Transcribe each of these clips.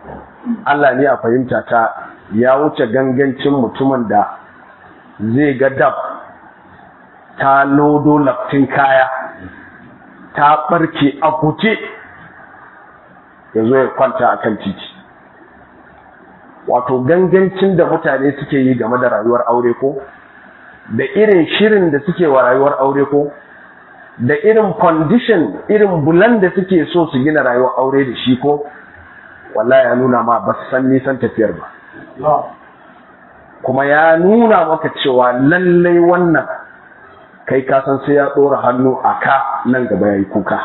Allah ne a fahimta ta ya wuce gangancin mutumin da zai ga dab ta lodo laftin kaya ta barke a kuce ya zo ya kwanta a kan titi wato gangancin da mutane suke yi game da rayuwar aure ko da irin shirin da suke wa rayuwar aure ko da irin condition irin bulan da suke so su gina rayuwar aure da shi ko wallahi ya nuna ma ba su san nisan tafiyar ba kuma ya nuna maka cewa lallai wannan kai kasan sai ya ɗora hannu a ka nan gaba ya yi kuka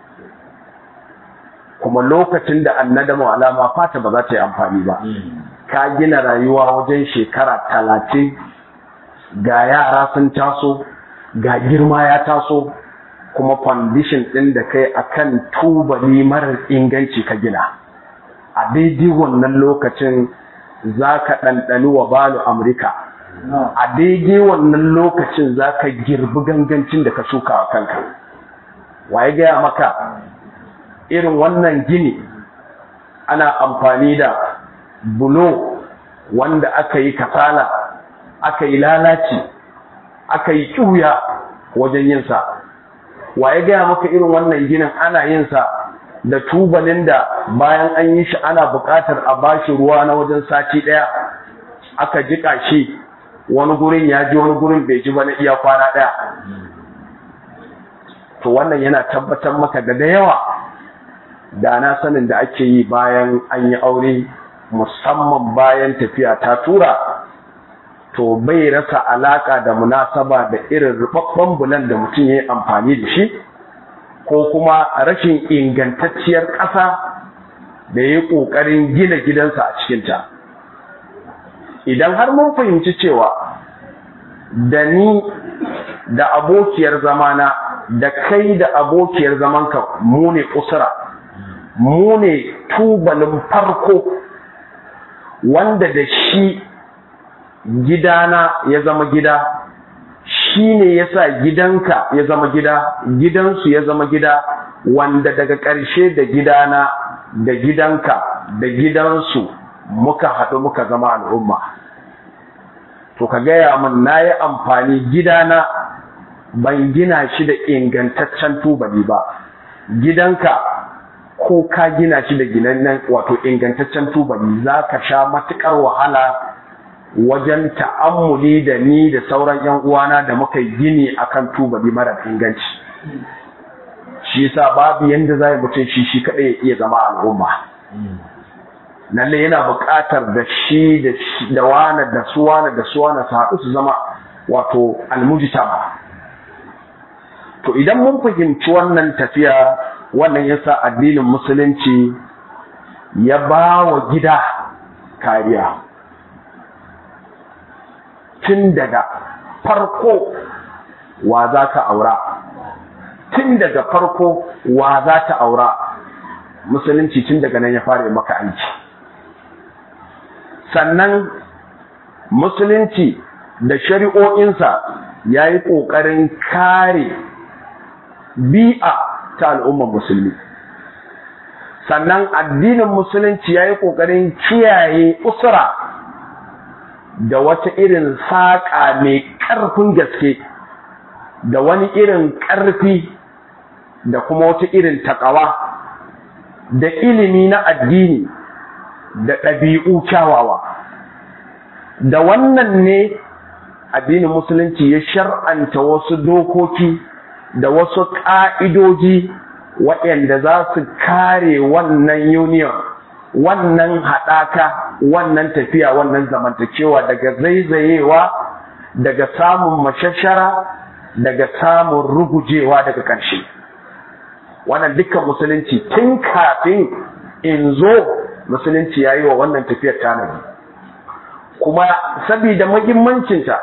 kuma lokacin da annadamu alama fata ba za ta yi amfani ba ka gina rayuwa wajen shekara talatin ga yara sun taso ga girma ya taso kuma foundation ɗin da kai akan tubali marar inganci ka gina a daidai wannan lokacin za ka ɗanɗani wa balu amurka a daidai wannan lokacin za ka girbi gangancin da ka shuka a kanka waye gaya maka irin wannan gini ana amfani da bulo wanda aka yi kasala aka yi lalaci aka yi ƙuya wajen yinsa waye gaya maka irin wannan ginin ana yinsa da tubalin da bayan an yi shi ana buƙatar a bashi ruwa na wajen sati ɗaya aka jiƙa shi wani gurin ya ji wani gurin bai ji ba na iya kwana ɗaya to wannan yana tabbatar maka da da yawa da na sanin da ake yi bayan an yi aure musamman bayan tafiya ta tura to bai rasa alaka da munasaba da irin rubabban bulan da mutum ya yi amfani da shi ko kuma rashin ingantacciyar ƙasa da ya yi ƙoƙarin gina gidansa a cikinta idan har mun fahimci cewa da ni da abokiyar zamana da kai da abokiyar zamanka mu ne usura mu ne tubalin farko wanda da shi gidana ya zama gida shi ne ya sa gidanka ya zama gida gidansu ya zama gida wanda daga ƙarshe da gidana da gidanka da gidansu muka haɗu muka zama al'umma to ka gaya min na yi amfani gidana ban gina shi da ingantaccen tubali ba gidanka ko ka gina shi da ginannen wato ingantaccen tubali za ka sha matuƙar wahala wajen ta'ammuli da ni da sauran yan uwana da muka gini akan tubali mara inganci shi yasa babu yanda zai mutum shi shi kadai ya iya zama al'umma lalle yana buƙatar da shi da wana da suwana da suwana su haɗu su zama wato almujtama to idan mun fahimci wannan tafiya wannan yasa addinin musulunci ya ba wa gida kariya tun daga farko wa za ka aura tun daga farko wa za ta aura musulunci tun daga nan ya fara maka aiki sannan musulunci da shari'o'insa ya yi ƙoƙarin kare bi'a ta al'ummar musulmi sannan addinin musulunci ya yi ƙoƙarin kiyaye usura da wata irin saƙa mai ƙarfin gaske da wani irin ƙarfi da kuma wata irin taƙawa da ilimi na addini da ɗabi'u kyawawa da wannan ne addinin musulunci ya shar'anta wasu dokoki da wasu ƙa'idoji waɗanda za su kare wannan union wannan haɗaka wannan tafiya wannan zamantakewa daga zaizayewa daga samun mashashara daga samun rugujewa daga ƙarshe wannan dukkan musulunci tun kafin in zo musulunci ya yi wa wannan tafiyar tanadi kuma sabida muhimmancinta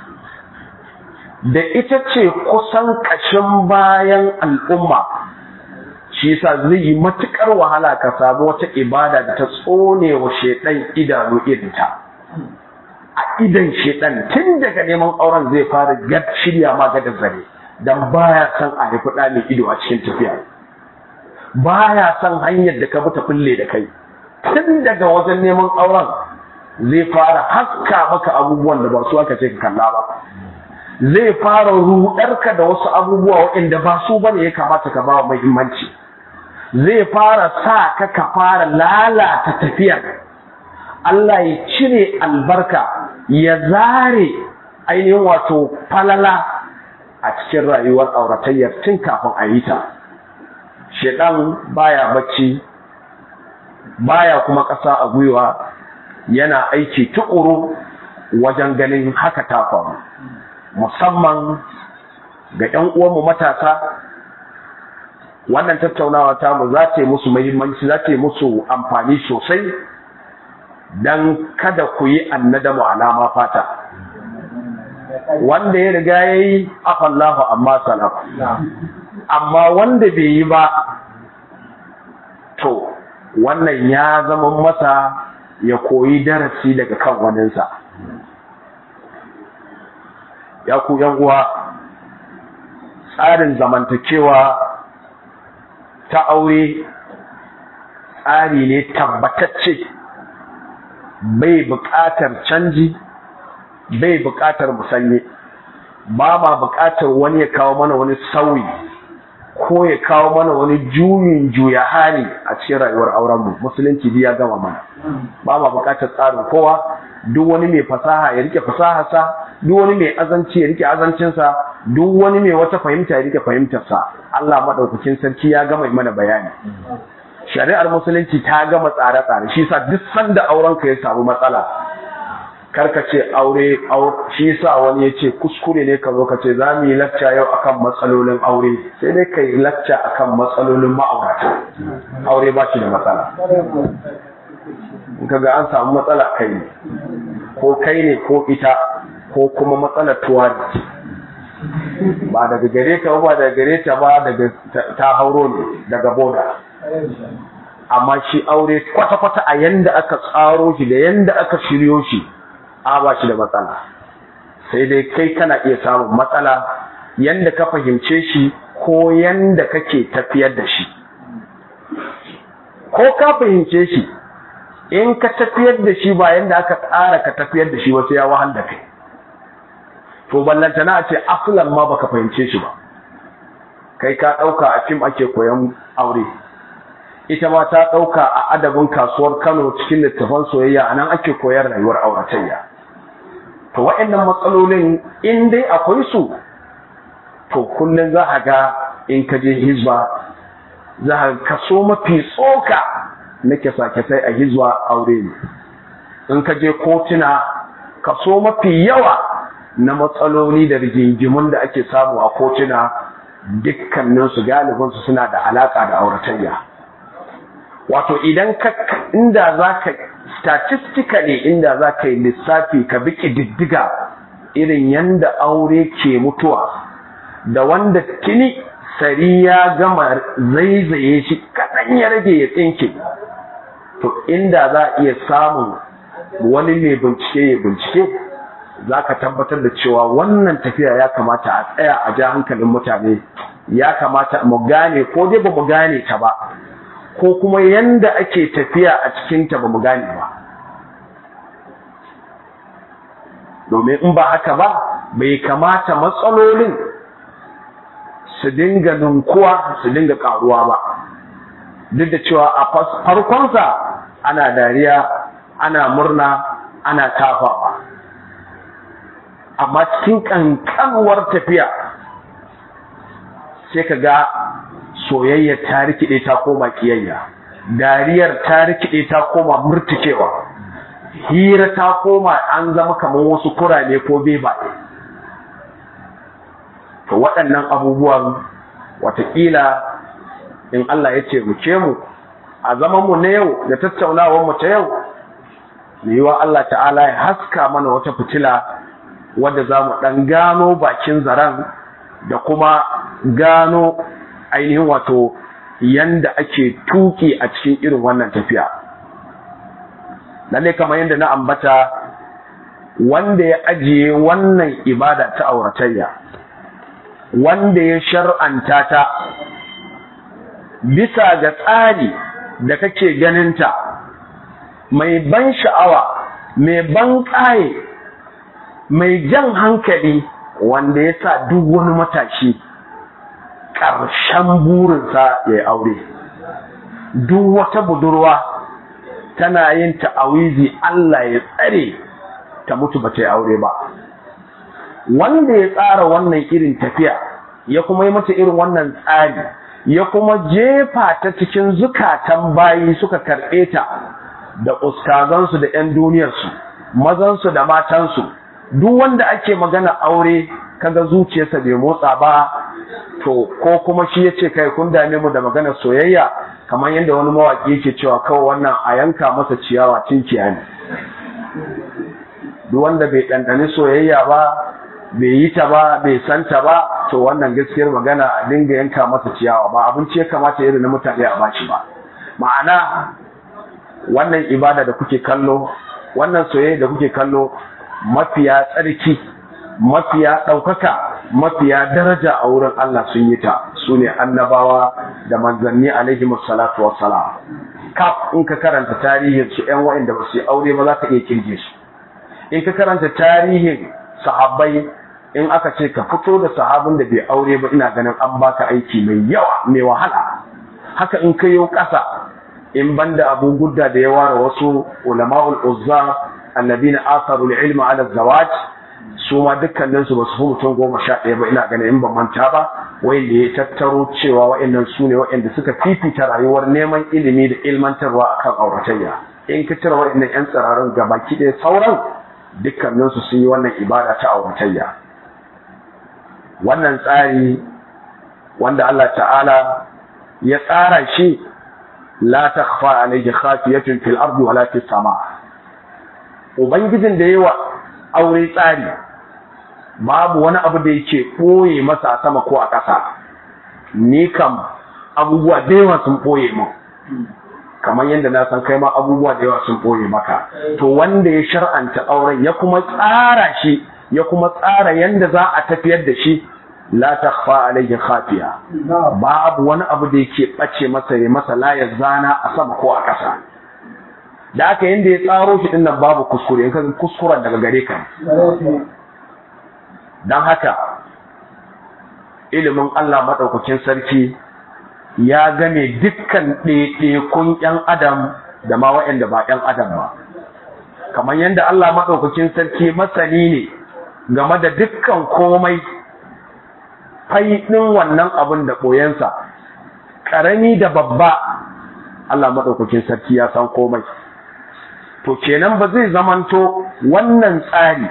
da ita ce kusan ƙashin bayan al'umma shi yasa zai yi matukar wahala ka samu wata ibada da ta tsone wa shedan idanu irinta a idan shedan tun daga neman auren zai fara gad shirya ma ga zare dan baya son a haifi ɗa mai ido a cikin tafiya baya son hanyar da ka bi ta kulle da kai tun daga wajen neman auren zai fara haska maka abubuwan da ba su aka ce ka kalla ba zai fara rudarka da wasu abubuwa waɗanda ba su bane ya kamata ka ba wa muhimmanci zai fara sa ka ka fara lalata tafiyar Allah ya cire albarka ya zare ainihin wato falala a cikin rayuwar auratayyar tun kafin a yi ta shedan baya bacci baya kuma ƙasa a gwiwa yana aiki tukuru wajen ganin haka ta faru musamman ga 'yan uwanmu matasa wannan tattaunawa ta mu za ta yi musu muhimmanci za ta yi musu amfani sosai don kada ku yi annadamu alama fata wanda ya riga ya yi afallahu amma salaf amma wanda bai yi ba to wannan ya zama masa ya koyi darasi daga kan waninsa ya ku uwa tsarin zamantakewa ta aure tsari ne tabbatacce bai buƙatar canji bai buƙatar musanye ba ma buƙatar wani ya kawo mana wani sauyi ko ya kawo mana wani juyin juya hali a cikin rayuwar aurenmu musulunci ya gama mana ba ma buƙatar tsarin kowa duk wani mai fasaha ya rike fasaharsa duk wani mai azanci ya rike azancinsa duk wani mai wata fahimta ya rike fahimtarsa Allah maɗaukakin sarki ya gama mana bayani shari'ar musulunci ta gama tsare-tsare shi sa duk sanda aurenka ya samu matsala karka ce aure shi sa wani ya ce kuskure ne ka zo ka ce za mu yi lacca yau akan matsalolin aure sai dai ka yi lacca akan matsalolin ma'aurata aure ba shi da matsala in ka ga an samu matsala kai ne ko kai ne ko ita ko kuma matsalar tuwari ba daga gare ka ba daga gare ta ba daga ta hauro ne daga boda amma shi aure kwata-kwata a yanda aka tsaro shi da yanda aka shiryo shi a ba shi da matsala sai dai kai kana iya samun matsala yanda ka fahimce shi ko yanda kake tafiyar da shi ko ka fahimce shi in ka tafiyar da shi ba yanda aka tsara ka tafiyar da shi wasu ya wahal da kai to ballantana a ce asalan ma baka fahimce shi ba kai ka ɗauka a fim ake koyan aure ita ma ta ɗauka a adabin kasuwar kano cikin littafan soyayya a nan ake koyar rayuwar auratayya to wa'annan matsalolin in dai akwai su to kullum za a ga in ka je hizba za a kaso mafi tsoka na kyasa-kyasai a hizba aure ne in ka je kotuna kaso mafi yawa na matsaloli da rigingimun da ake samu a kotuna dukkaninsu galibinsu suna da alaƙa da auratayya wato idan ka inda za ka statistically inda za ka yi lissafi ka bi ƙididdiga irin yanda aure ke mutuwa da wanda tuni sari ya gama zaizaye shi kaɗan ya rage ya tsinke to inda za a iya samun wani mai bincike ya bincike za ka tabbatar da cewa wannan tafiya ya kamata a tsaya a ja hankalin mutane ya kamata mu gane ko dai ba mu gane ta ba ko kuma yanda ake tafiya a cikinta ba mu gane ba domin in ba haka ba bai kamata matsalolin su dinga ninkuwa su dinga karuwa ba duk da cewa a farkonsa ana dariya ana murna ana tafawa amma cikin kankanuwar tafiya sai ka ga soyayyar ta rikide ta koma kiyayya dariyar ta rikide ta koma murtikewa hira ta koma an zama kamar wasu kurane ko bebaye to waɗannan abubuwan watakila in Allah ya ce mu ce mu a zaman mu na yau da tattaunawar mu ta yau yiwa Allah ta'ala ya haska mana wata fitila wadda za mu ɗan gano bakin zaren da kuma gano ainihin wato yanda ake tuki a cikin irin wannan tafiya lalle kamar yadda na ambata wanda ya ajiye wannan ibada ta auratayya wanda ya shar'anta ta bisa ga tsari da kake ganinta mai ban sha'awa mai ban ƙaye mai jan hankali wanda ya sa duk wani matashi ƙarshen burinsa ya yi aure duk wata budurwa tana yin ta'awizi Allah ya tsare ta mutu ba ta yi aure ba wanda ya tsara wannan irin tafiya ya kuma yi mata irin wannan tsari ya kuma jefa ta cikin zukatan bayi suka karɓe ta da ustazansu da 'yan duniyarsu mazansu da matansu duk wanda ake magana aure kaga zuciyarsa bai motsa ba to ko kuma shi yace kai kun dame mu da magana soyayya kamar yadda wani mawaki yake cewa kawai wannan a yanka masa ciyawa tinkiya ne duk wanda bai ɗanɗani soyayya ba bai yi ta ba bai san ta ba to wannan gaskiyar magana a dinga yanka masa ciyawa ba abinci ya kamata irin na mutane a bashi ba ma'ana wannan ibada da kuke kallo wannan soyayya da kuke kallo mafiya tsarki mafiya ɗaukaka mafiya daraja a wurin Allah sun yi ta su ne annabawa da manzanni alaihi salatu wassalam kaf in ka karanta tarihin su ƴan wa'inda ba su yi aure ba za ka iya kirge su in ka karanta tarihin sahabbai in aka ce ka fito da sahabin da bai aure ba ina ganin an baka aiki mai yawa mai wahala haka in ka yi ƙasa in banda abu gudda da ya ware wasu ulama'ul uzza annabina asarul ilma ala zawaj su ma dukkanin su basu fi mutum goma sha ɗaya ba ina ganin in ban manta ba wanda ya tattaro cewa wa'annan su ne wa'anda suka fifita rayuwar neman ilimi da ilmantarwa akan auratayya in ka cire wa'annan yan tsirarin gabaki ɗaya sauran dukkanin su sun yi wannan ibada ta auratayya wannan tsari wanda Allah ta'ala ya tsara shi la takhfa alayhi khafiyatun fil ardi wala fis sama ubangijin da yawa aure tsari babu wani abu da yake ɓoye masa a sama ko a ƙasa ni kam abubuwa da yawa sun ɓoye mu kamar yadda na san kai ma abubuwa da yawa sun ɓoye maka to wanda ya shar'anta auren ya kuma tsara shi ya kuma tsara yadda za a tafiyar da shi la takhfa alayhi khafiya babu wani abu da yake bace masa ya masa layar zana a sama ko a ƙasa da aka yanda ya tsaro shi dinnan babu kuskure in ka kuskuren daga gare ka don haka ilimin Allah maɗaukakin sarki ya game dukkan ɗaiɗaikun ‘yan adam da ma waɗanda ba ‘yan adam ba kamar yadda Allah maɗaukakin sarki masani ne game da dukkan komai faiɗin wannan abin da ɓoyensa ƙarami da babba Allah maɗaukakin sarki ya san komai to kenan ba zai zamanto wannan tsari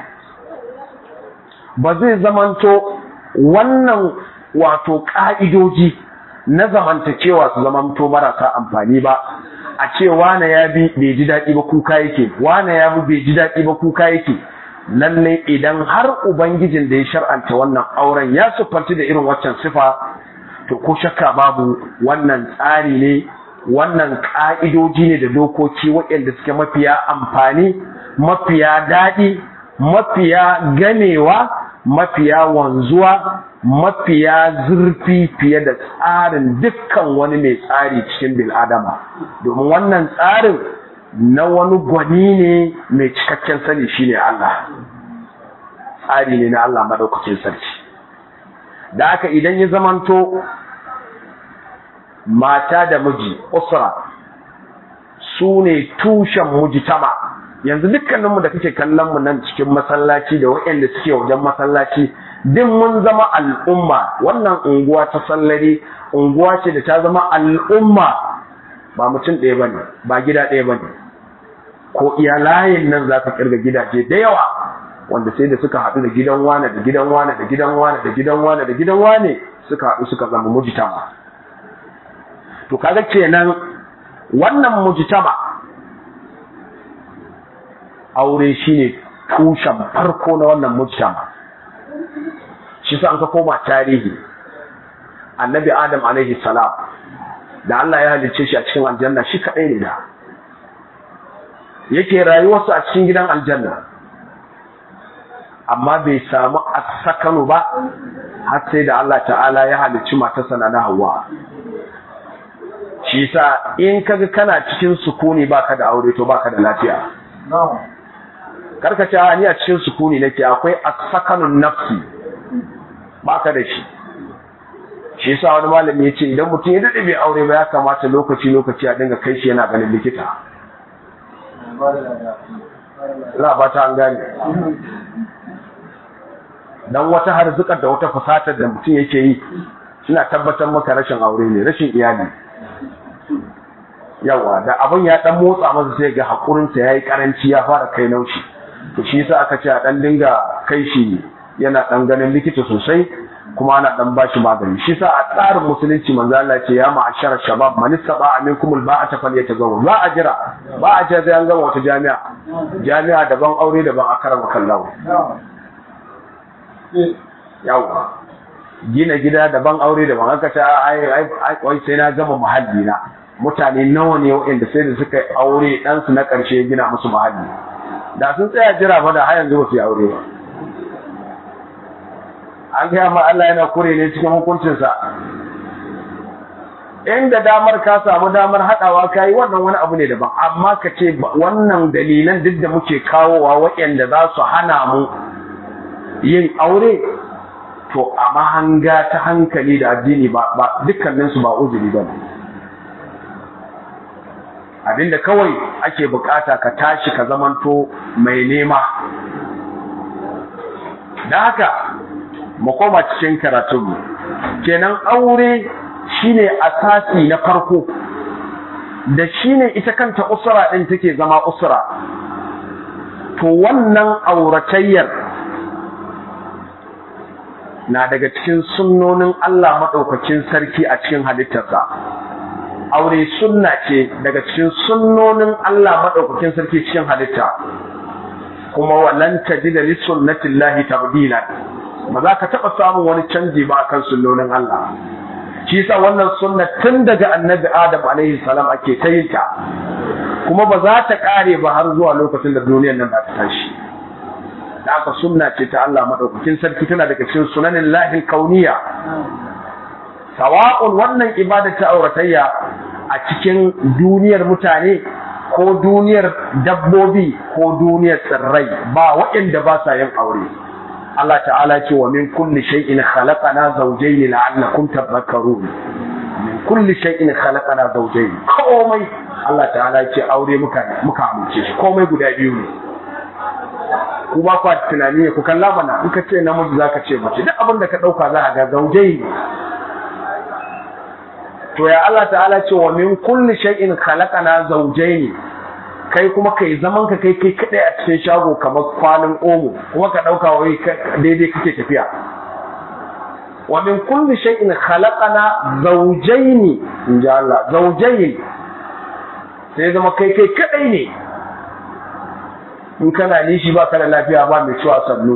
ba zai zamanto wannan wato ƙa'idoji na zamantakewa su zamanto marasa amfani ba a ce wane ya bi bai ji daɗi ba kuka yake wane ya bi bai ji daɗi ba kuka yake lallai idan har ubangijin da ya shar'anta wannan auren ya siffanci da irin waccan sifa to ko shakka babu wannan tsari ne wannan ƙa'idoji ne da dokoki waɗanda suke mafiya amfani mafiya daɗi mafiya ganewa mafiya wanzuwa mafiya zurfi fiye da tsarin dukkan wani mai tsari cikin bil'adama domin wannan tsarin na wani gwani ne mai cikakken sani shine Allah tsari ne na Allah maɗaukacin sarki da haka idan ya zamanto mata da miji usra su ne tushen mujtama yanzu dukkaninmu da kake kallon mu nan cikin masallaci da waɗanda suke wajen masallaci din mun zama al'umma wannan unguwa ta sallare unguwa ce da ta zama al'umma ba mutum ɗaya bane ba gida ɗaya bane ko iya layin nan za ka kirga gidaje da yawa wanda sai da suka haɗu da gidan wane da gidan wane da gidan wane da gidan wane da gidan wane suka haɗu suka zama mujtama to kaga kenan wannan mujtama aure shine tushen farko na wannan mujtama shi sa an ka koma tarihi annabi adam alaihi salam da Allah ya halicce shi a cikin aljanna shi kadai ne da yake rayuwarsa a cikin gidan aljanna amma bai samu asakanu ba har sai da Allah ta'ala ya halicci matarsa na Hawwa shi sa in kaga kana cikin sukuni baka da aure to baka da lafiya karka ce ni a cikin sukuni nake akwai asakanun nafsi baka da shi shi yasa wani malami ya ce idan mutum ya dade bai aure ba ya kamata lokaci lokaci a dinga kai shi yana ganin likita la ba ta an gane dan wata harzukar da wata fasatar da mutum yake yi suna tabbatar maka rashin aure ne rashin iyali yawa da abin ya dan motsa masa sai ga hakurinsa yayi karanci ya fara kai naushi to shi yasa aka ce a dan dinga kai shi yana dan ganin likita sosai kuma ana dan bashi magani shi yasa a tsarin musulunci manzo Allah ce ya ma'ashara shabab man istaba minkum alba'ata falyatazawwaj ba a jira ba a jira sai an gama wata jami'a jami'a daban aure daban akarama kallahu yawa gina gida daban aure daban aka ce ai ai sai na gama muhalli na mutane nawa ne waɗanda sai da suka aure dan su na ƙarshe gina musu muhalli da sun tsaya jira fa da har yanzu ba su yi aure ba an gaya ma Allah yana kure ne cikin hukuncinsa inda damar ka samu damar haɗawa ka yi wannan wani abu ne daban amma ka ce wannan dalilan duk da muke kawowa waɗanda za su hana mu yin aure to a mahanga ta hankali da addini ba dukkaninsu ba uzuri ba ne abinda kawai ake bukata ka tashi ka zamanto mai nema da haka mu koma cikin karatunmu kenan aure shine asasi na farko da shine ita kanta usura din take zama usura to wannan auratayyar na daga cikin sunnonin Allah maɗaukakin sarki a cikin halittarsa. Aure sunna ce daga cikin sunnonin Allah maɗaukakin sarki cikin halitta, kuma wannan ta ji da lissunnatin lahi tabdila ba za ka taɓa samun wani canji ba akan sunnonin Allah. Shi sa wannan sunna tun daga annabi Adam alaihi salam ake ta yin ta, kuma ba za ta ƙare ba har zuwa lokacin da duniyar nan za ta tashi. da aka sunna ce ta Allah madaukakin sarki tana daga cikin sunanin lahin kauniya sawa'un wannan ibada ta auratayya a cikin duniyar mutane ko duniyar dabbobi ko duniyar tsirrai ba waɗanda ba sa yin aure Allah ta'ala ce wa min kulli shay'in khalaqana zawjayn la'allakum tadhakkarun min kulli shay'in khalaqana zawjayn komai Allah ta'ala ce aure muka muka amince shi komai guda biyu ne ku ba ku tunani ne ku kalla mana in ka ce namiji zaka ce mace duk abin da ka dauka za a ga zaujai to ya Allah ta'ala ce wa min kulli shay'in khalaqana zawjayn kai kuma kai zaman ka kai kai kadai a cikin shago kamar kwanin omo kuma ka dauka wai daidai kake tafiya wa min kulli shay'in khalaqana zawjayn inja Allah zawjayn sai zama kai kai kadai ne in kana nishi ba ka da lafiya ba mai ciwa sannu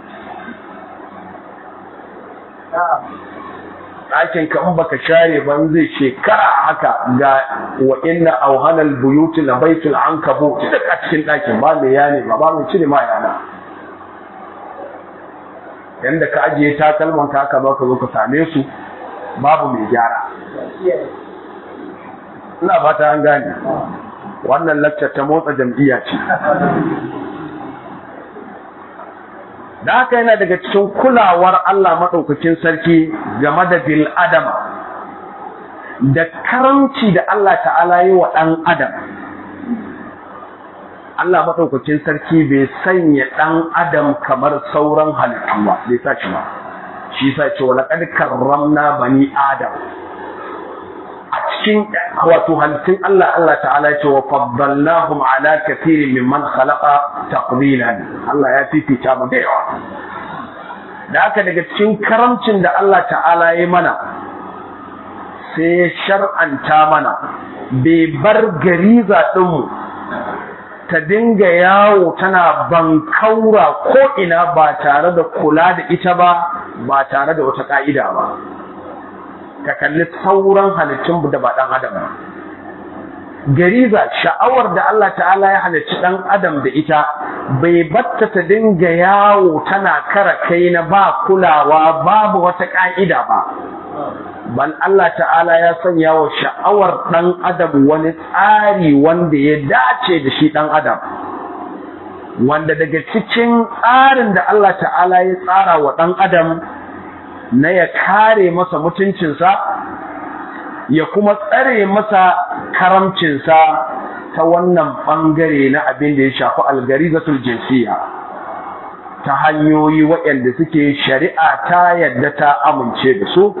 ɗakin ka in baka share ban zai shekara haka ga wa inna auhanal buyuti la baitul ankabut duk a cikin ɗakin ba mai yane ba ba mai cire ma yana yanda ka ajiye takalman ka haka ka zo ka same su babu mai gyara ina fata an gane wannan laccar ta motsa jam'iyya ce da haka yana daga cikin kulawar Allah maɗaukakin sarki game da bil adam da karanci da Allah ta'ala yi wa ɗan adam Allah maɗaukakin sarki bai sanya ɗan adam kamar sauran halittu ba bai sa shi ba shi sa ce wa laƙad karramna bani adam a cikin wato halittun Allah Allah ta'ala ya ce wa faddalnahum ala kathirin mimman khalaqa taqdilan Allah ya fifita mu da yawa da haka daga cikin karamcin da Allah ta'ala ya mana sai ya shar'anta mana bai bar gariza ɗinmu ta dinga yawo tana bankaura ko ina ba tare da kula da ita ba ba tare da wata ka'ida ba ka kalli sauran halittun da ba ɗan adam ba gariza sha'awar da Allah ta'ala ya halicci ɗan adam da ita bai batta ta dinga yawo tana kara kai na ba kulawa babu wata ƙa'ida ba bal Allah ta'ala ya sanya wa sha'awar ɗan adam wani tsari wanda ya dace da shi ɗan adam wanda daga cikin tsarin da Allah ta'ala ya tsara wa ɗan adam na ya kare masa mutuncinsa ya kuma tsare masa karamcinsa ta wannan ɓangare na abin da ya shafi algarizatul jinsiya ta hanyoyi waɗanda suke shari'a ta yadda ta amince da su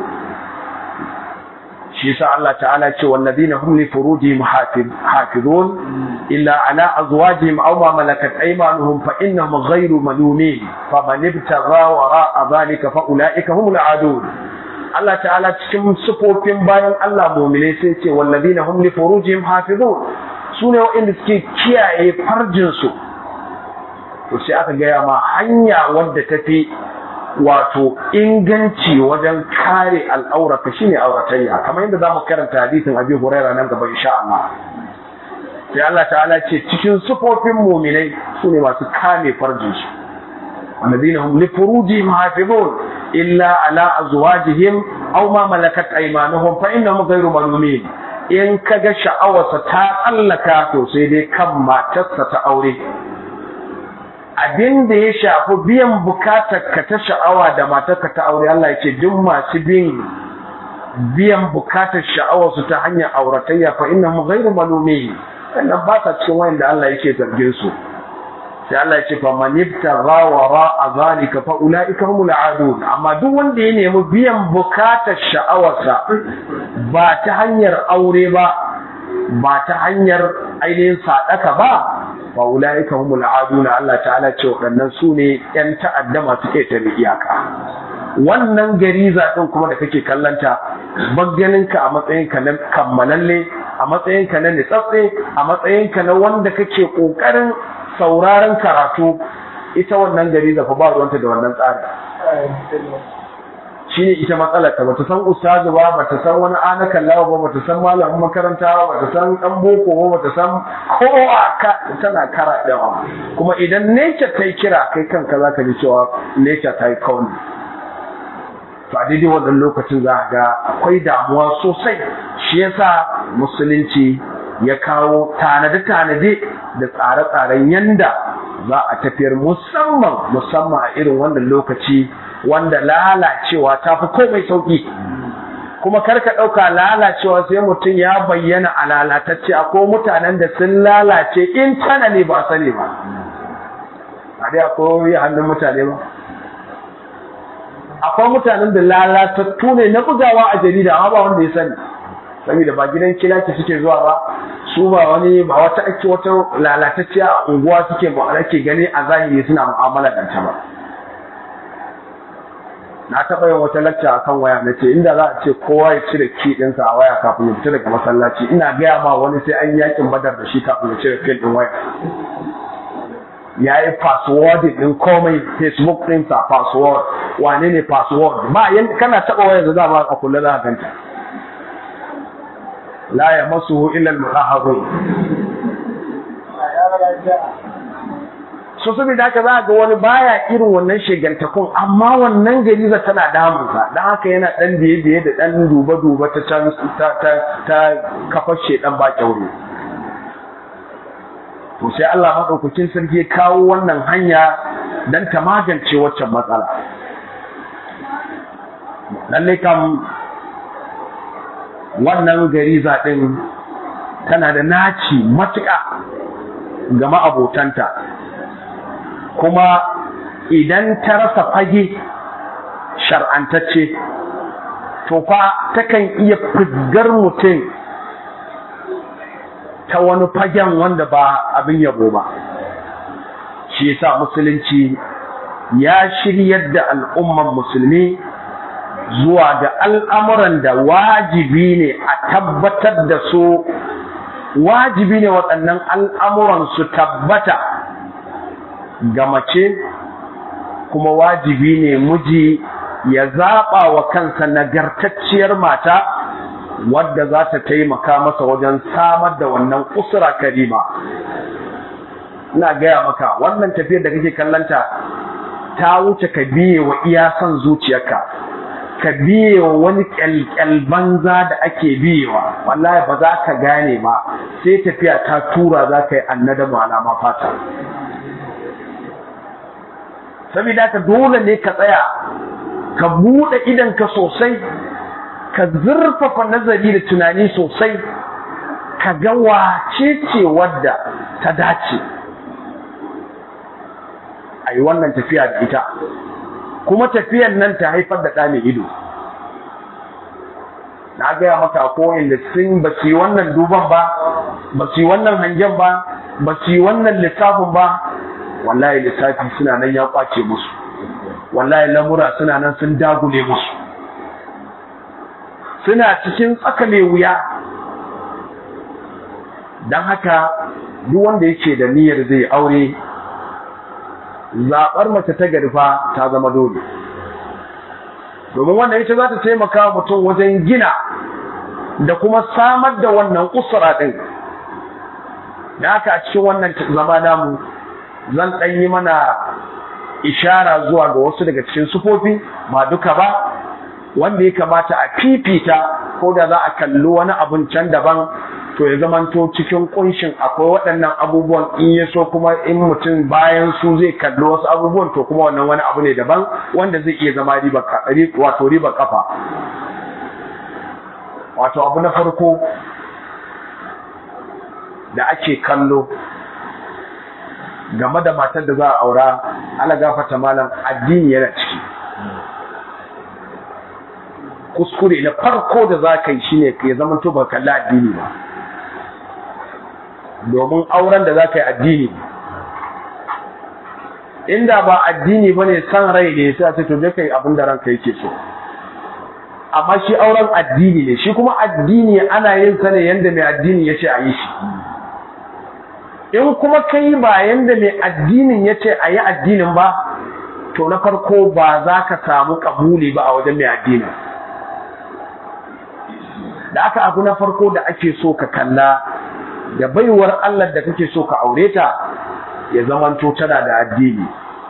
shi yasa Allah ta'ala ce wallazina hum li furujihim hafizun illa ala azwajihim aw ma malakat aymanuhum fa innahum ghayru malumin fa man ibtagha wara'a dhalika fa ulaika humul adun Allah ta'ala cikin sufofin bayan Allah mu'mine sai ce wallazina hum li furujihim hafizun sune waɗanda suke kiyaye farjin su to sai aka gaya ma hanya wadda tafi wato inganci wajen kare al'aurata shine auratayya kamar yadda zamu karanta hadisin Abi Huraira nan gaba insha Allah sai Allah ta'ala ce cikin sufofin mu'minai sune masu kame farjin su alladhina hum li furujihim hafizun illa ala azwajihim aw ma malakat aymanuhum fa innahum ghayru malumin in kaga sha'awarsa ta tsallaka to sai dai kan matarsa ta aure abin da ya shafi biyan bukatar ka ta sha'awa da matarka ta aure Allah ya ce duk masu bin biyan bukatar sha'awar su ta hanyar auratayya fa innahum ghayru malumin sannan ba sa cikin wanda Allah yake zargin su sai Allah ya ce fa man ibtagha wara zalika fa ulaika humul adun amma duk wanda ya nemi biyan bukatar sha'awarsa ba ta hanyar aure ba ba ta hanyar ainihin sadaka ba fa ulaika humul aduna Allah ta'ala ce waɗannan su ne ƴan ta'adda masu ƙetare iyaka wannan gariza ɗin kuma da kake kallanta bagganinka a matsayinka na kammalalle a matsayinka na nitsatse a matsayinka na wanda kake ƙoƙarin sauraron karatu ita wannan gariza fa ba ruwanta da wannan tsarin shine ita matsalar ta bata san ustazu ba bata san wani ana kallawa ba bata san malamin makaranta ba bata san dan boko ba bata san kowa ka tana kara dawa kuma idan nature ta kira kai kanka zaka ji cewa nature ta yi kauni to a daidai wannan lokacin za ga akwai damuwa sosai shi yasa musulunci ya kawo tanade-tanade da tsare-tsaren yanda za a tafiyar musamman musamman a irin wannan lokaci wanda lalacewa ta fi komai sauƙi kuma karka ɗauka lalacewa sai mutum ya bayyana a lalatacce akwai mutanen da sun lalace in tana ne ba sani ba a dai akwai hannun mutane ba akwai mutanen da lalatattu ne na bugawa a jarida amma ba wanda ya sani saboda ba gidan kilaki suke zuwa ba su ba wani ba wata ake wata lalatacciya a unguwa suke ba ake gani a zahiri suna mu'amala da ta ba na taɓa yin wata lacca a kan waya na ce inda za a ce kowa ya cire ki ɗinsa a waya kafin ya fita daga masallaci ina gaya ma wani sai an yakin badar da shi kafin ya cire fil ɗin waya ya yi password ɗin komai facebook ɗinsa password wane ne password ba yan kana taɓa waya da dama a kula za a ganta la ya masu illa al-mutahharun so saboda haka za ga wani baya irin wannan shegantakun amma wannan gariza tana damunsa don haka yana dan biye biye da dan duba duba ta can ta ta ta kafar shedan ba kyaure to sai Allah madaukakin sarki ya kawo wannan hanya dan ta magance waccan matsala lalle kam wannan gariza din tana da naci matuƙa ga ma'abotanta kuma idan ta rasa fage shar'antacce to fa takan iya fizgar mutum ta wani fagen wanda ba abin yabo ba shi yasa musulunci ya shiryar da al'umman musulmi zuwa ga al'amuran da wajibi ne a tabbatar da su wajibi ne waɗannan al'amuran su tabbata ga mace kuma wajibi ne miji ya zaɓa wa kansa nagartacciyar mata wadda za ta taimaka masa wajen samar da wannan usura karima ina gaya maka wannan tafiyar da kake kallanta ta wuce ka biye wa iya son zuciyarka ka biye wa wani kyalkyal banza da ake biyewa wallahi ba za ka gane ba sai tafiya ta tura za ka yi annadamu alama fata saboda ka dole ne ka tsaya ka buɗe idanka sosai ka zurfafa nazari da tunani sosai ka ga wace ce wadda ta dace a yi wannan tafiya da ita kuma tafiyan nan ta haifar da ɗa mai ido na gaya maka koyin da sun ba su yi wannan duban ba ba su yi wannan hangen ba ba su yi wannan lissafin ba wallahi lissafi suna nan ya kwace musu wallahi lamura suna nan sun dagule musu suna cikin tsaka mai wuya don haka duk wanda yake da niyyar zai aure zaɓar mace ta garfa ta zama dole domin wannan ita za ta taimaka mutum wajen gina da kuma samar da wannan usura ɗin da haka a cikin wannan zama namu zan ɗan yi mana ishara zuwa ga wasu daga cikin sufofi ba duka ba wanda ya kamata a fifita ko da za a kalli wani abun can daban to ya zamanto cikin kunshin akwai waɗannan abubuwan in ya so kuma in mutum bayan su zai kalli wasu abubuwan to kuma wannan wani abu ne daban wanda zai iya zama riba wato riba kafa wato abu na farko da ake kallo game da matar da za a aura ala gafata malam addini yana ciki kuskure na farko da za ka yi shine ya zama to ba kalli addini ba domin auren da za ka yi addini inda ba addini ba ne san rai ne sai ce to je kai abin da ranka yake so amma shi auren addini ne shi kuma addini ana yin sa ne yanda mai addini ya ce a yi shi in kuma kai ba yanda mai addinin ya ce a yi addinin ba to na farko ba za ka samu kabuli ba a wajen mai addinin da aka abu na farko da ake so ka kalla da baiwar Allah da kake so ka aure ta ya zamanto tana da addini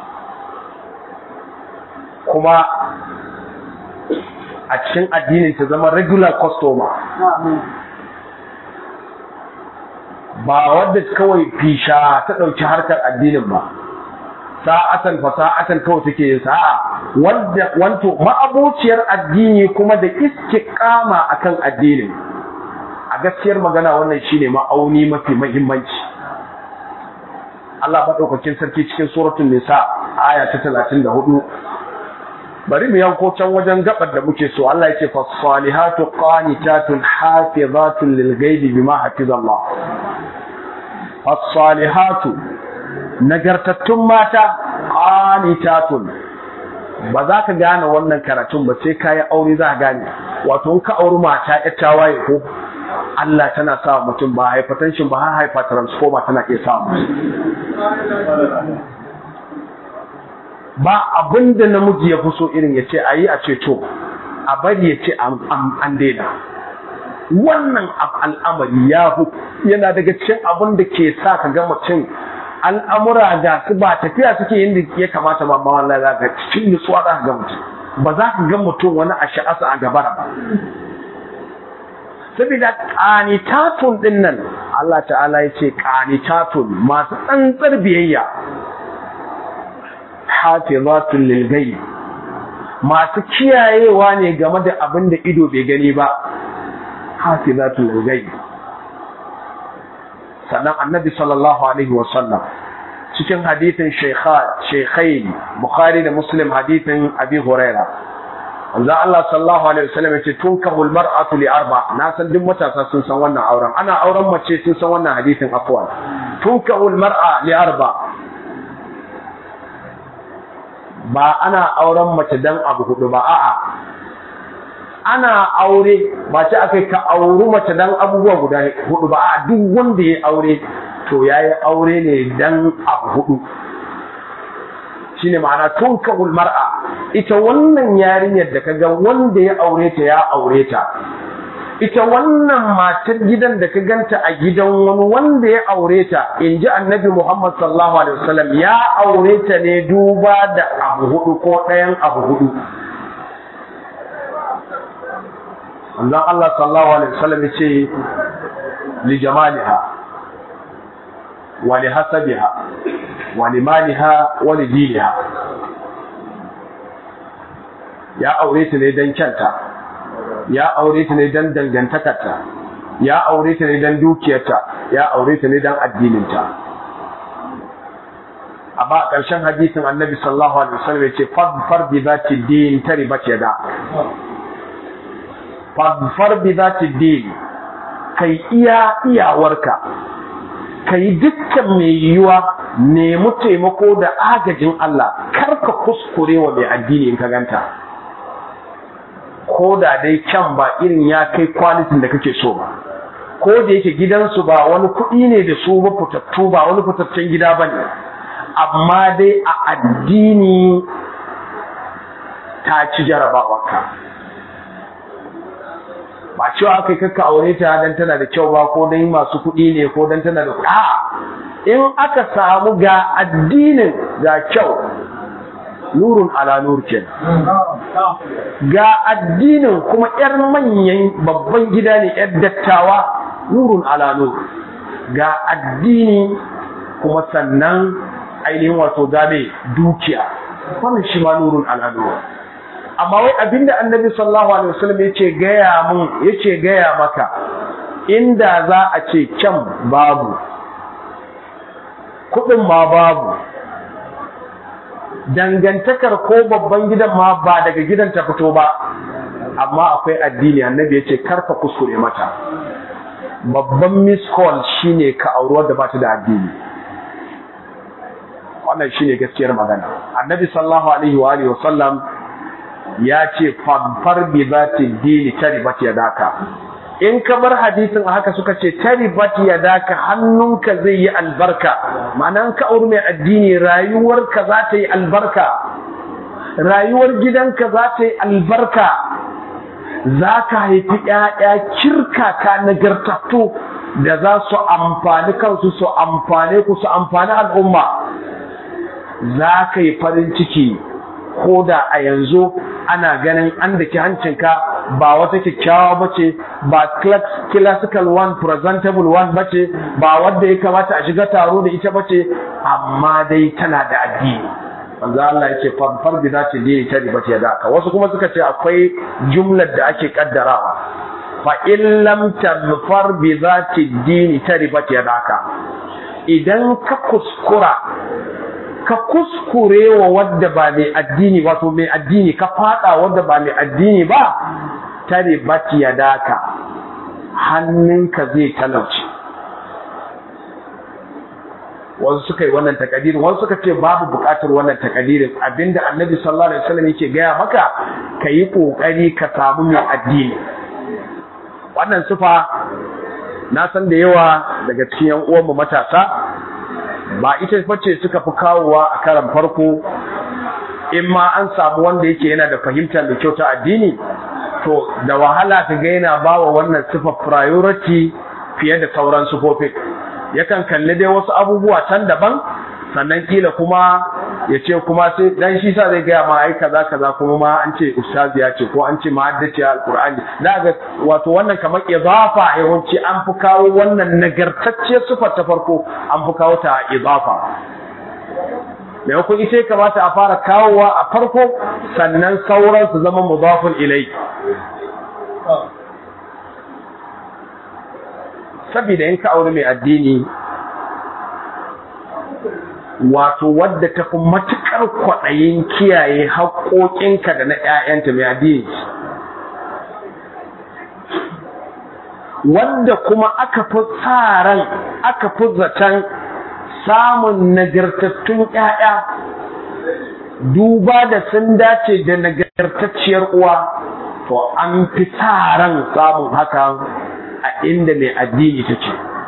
kuma a cikin addinin ta zama regular customer ba wadda kawai fisha ta ɗauki harkar addinin ba sa'atan fa sa'atan kawai take yin sa'a wanda wanto ma'abociyar addini kuma da istiqama akan addinin a gaskiyar magana wannan shine ma'auni mafi muhimmanci Allah madaukakin sarki cikin suratul nisa aya ta 34 bari mu yanko can wajen gabar da muke so Allah yake fa salihatu qanitatun hafizatun lil ghaibi bima hafizallah fa salihatu nagartattun mata qanitatun ba za ka gane wannan karatun ba sai kayi aure za ka gane wato in ka auri mata ya tawaye ko Allah tana sa mutum ba hypertension ba har hypertransformer tana iya sa ba abin da namiji ya fi so irin ya ce a yi a ce to a bari ya ce an daina wannan al'amari ya fi yana daga cikin abin da ke sa ka ga mutum al'amura ga su ba tafiya suke yin da ya kamata ba wallahi za ka cikin nutsuwa za ka ga mutum ba za ka ga mutum wani a sha'asa a gabara ba saboda ƙanitatun ɗin nan Allah ta'ala ya ce ƙanitatun masu tsantsar biyayya hafizatun lil ghaib masu kiyayewa ne game da abin da ido bai gani ba hafizatun lil ghaib sannan annabi sallallahu alaihi wa sallam cikin hadithin shaykhain bukhari da muslim hadithin abi huraira wanzan Allah sallallahu alaihi wasallam yace tunkahul mar'atu li arba na san duk matasa sun san wannan auren ana auren mace sun san wannan hadithin afwan tunkahul mar'a li arba ba ana auren mace dan abu hudu ba a'a ana aure ba ce akai ka auri mace dan abubuwa guda hudu ba a'a duk wanda ya aure to yayi aure ne dan abu hudu shine ma'ana tunkahul mar'a ita wannan yarinyar da kaga wanda ya aure ta ya aure ta ita wannan matar gidan da ka ganta a gidan wani wanda ya aure ta in ji annabi Muhammad sallallahu alaihi wasallam ya aure ta ne duba da abu hudu ko ɗayan abu hudu manzon Allah sallallahu alaihi wasallam yace li jamaliha wa li hasabiha wa li maliha wa li diniha ya aure ta ne dan kyanta ya aure ta ne dan dangantakarta ya aure ta ne dan dukiyarta ya aure ta ne dan addininta amma a ƙarshen hadisin annabi sallallahu alaihi wasallam yace fadfar bi zati din taribat yada fadfar bi zati din kai iya iyawarka kai dukkan mai yiwuwa nemi taimako da agajin Allah kar ka kuskure wa mai addini in ka ganta ko da dai kyan ba irin ya kai kwalitin da kake so ba ko da yake gidansu ba wani kuɗi ne da su ba fitattu ba wani fitaccen gida ba ne amma dai a addini ta ci jarabawarka ba cewa aka kakka aure ta dan tana da kyau ba ko dan masu kuɗi ne ko dan tana da a in aka samu ga addinin ga kyau nurun ala nur ga addinin kuma yar manyan babban gida ne yar dattawa nurun ala nur ga addini kuma sannan ainihin wato game dukiya wannan shi ma nurun ala nur amma wai abinda annabi sallallahu alaihi wasallam yace gaya mun yace gaya maka inda za a ce kyan babu kudin ma babu dangantakar ko babban gidan ma ba daga gidan ta fito ba amma akwai addini annabi yace karka kuskure mata babban miss call shine ka auri wadda ba ta da addini wannan shine gaskiyar magana annabi sallallahu alaihi wa alihi wasallam ya ce famfar bi zati dini taribat yadaka in ka bar hadisin haka suka ce taribat yadaka hannunka zai yi albarka ma'anan ka auri mai addini rayuwarka za ta yi albarka rayuwar gidanka za ta yi albarka za ka haifi ‘ya'ya kirkaka nagartattu da za su amfani kansu su amfane ku su amfani al'umma za ka yi farin ciki ko da a yanzu ana ganin an da ke hancinka ba wata kyakkyawa ba ce ba classical one presentable one ba ce ba wadda ya kamata a shiga taro da ita ba ce amma dai tana da addini manzo Allah yake fanfar bi zati dini ta riba ta daka wasu kuma suka ce akwai jumlar da ake kaddarawa fa in lam tadfar bi zati dini ta riba ta daka idan ka kuskura ka kuskure wa wadda ba mai addini wato mai addini ka fada wadda ba mai addini ba ta riba ta daka hannunka zai talauci wasu suka yi wannan takadirin wasu suka ce babu bukatar wannan takadirin abinda annabi sallallahu alaihi wasallam yake gaya maka ka yi kokari ka samu mai addini wannan sufa na san da yawa daga cikin yan uwanmu matasa ba ita bace suka fi kawowa a karan farko in ma an samu wanda yake yana da fahimta da kyau ta addini to da wahala ka ga yana bawa wannan sifa priority fiye da sauran sufofin yakan kalli dai wasu abubuwa can daban sannan kila kuma ya ce kuma sai dan shi sa zai gaya ma ai kaza kaza kuma ma an ce ustazi ya ce ko an ce mahaddaci alqur'ani da ga wato wannan kamar idafa yawanci an fi kawo wannan nagartacce sifar ta farko an fi kawo ta idafa maimakon ita ya kamata a fara kawowa a farko sannan sauran su zama mudafun ilai saboda in ka aure mai addini wato wadda ta fi matuƙar kwaɗayin kiyaye haƙoƙinka da na ‘ya'yanta mai addini wadda kuma aka fi tsaran aka fi zaton samun nagartattun ‘ya'ya duba da sun dace da nagartacciyar uwa to an fi tsaran samun hakan a inda mai addini ta ce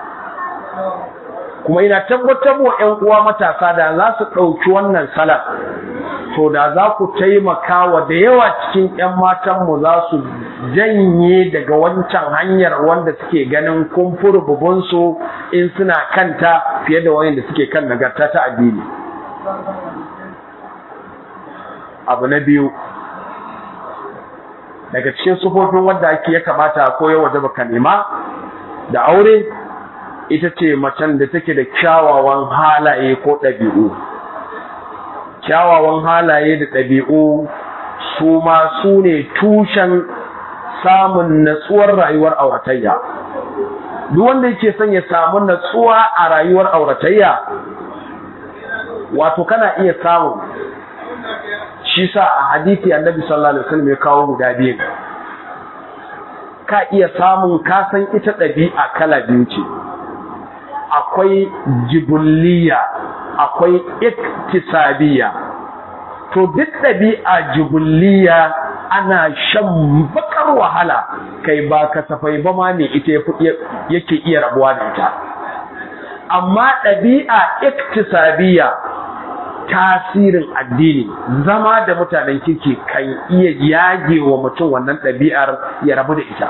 kuma ina tabbatar wa ‘yan uwa matasa da za su ɗauki wannan salar to da za ku taimaka wa da yawa cikin ‘yan matanmu za su janye daga wancan hanyar wanda suke ganin kumfur bubunsu in suna kanta fiye da wayanda suke kan nagarta ta addini abu na biyu daga cikin sufofin wanda ake ya kamata ko ya waje baka nema da aure ita ce macen da take da kyawawan halaye ko ɗabi'u kyawawan halaye da ɗabi'u su ma su ne tushen samun natsuwar rayuwar auratayya duk wanda yake son ya samu natsuwa a rayuwar auratayya wato kana iya samun shi sa a hadithi annabi sallallahu alaihi wasallam ya kawo guda biyu ka iya samun kasan ita ɗabi'a kala biyu ce akwai jibulliya akwai iktisabiya to duk ɗabi'a jibulliya ana shan bakar wahala kai ba kasafai ba ma ne ita yake iya rabuwa da ita amma ɗabi'a iktisabiya tasirin addini zama da mutanen kirki kan iya yage wa mutum wannan ɗabi'ar ya rabu da ita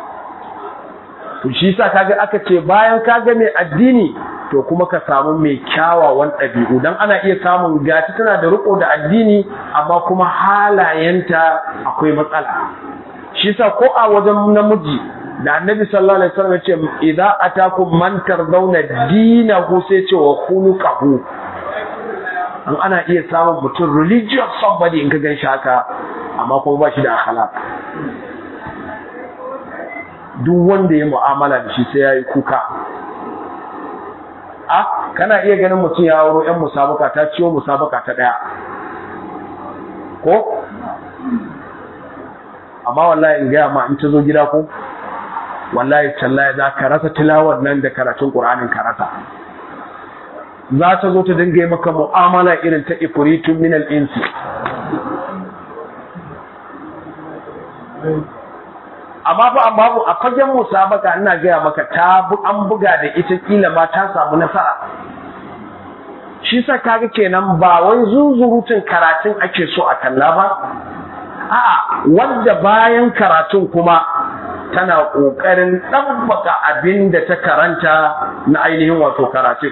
to shi sa kaga aka ce bayan kaga mai addini to kuma ka samu mai kyawawan ɗabi'u don ana iya samun gati tana da riko da addini amma kuma halayenta akwai matsala shi sa ko a wajen namiji da annabi sallallahu alaihi wasallam ya ce idza atakum man tardawna dinahu sai ce wa khuluquhu an ana iya samun mutum religious somebody in ka gan shi haka amma kuma ba shi da akhlaq duk wanda ya mu'amala da shi sai ya yi kuka a kana iya ganin mutum ya wuro 'yan musabaka ta ciwo musabaka ta ɗaya ko amma wallahi in gaya ma in ta zo gida ko wallahi tallahi za ka rasa tilawar nan da karatun ƙur'anin ka rasa za ta zo ta dinga yi maka mu'amala irin ta ifuritun minal insi amma fa amma a fagen musabaka ina gaya maka ta an buga da ita kila ma ta samu nasara shi sa kaga kenan ba wai zuzurutun karatun ake so a kalla ba a'a wanda bayan karatun kuma tana kokarin ɗabbaka abin da ta karanta na ainihin wato karatun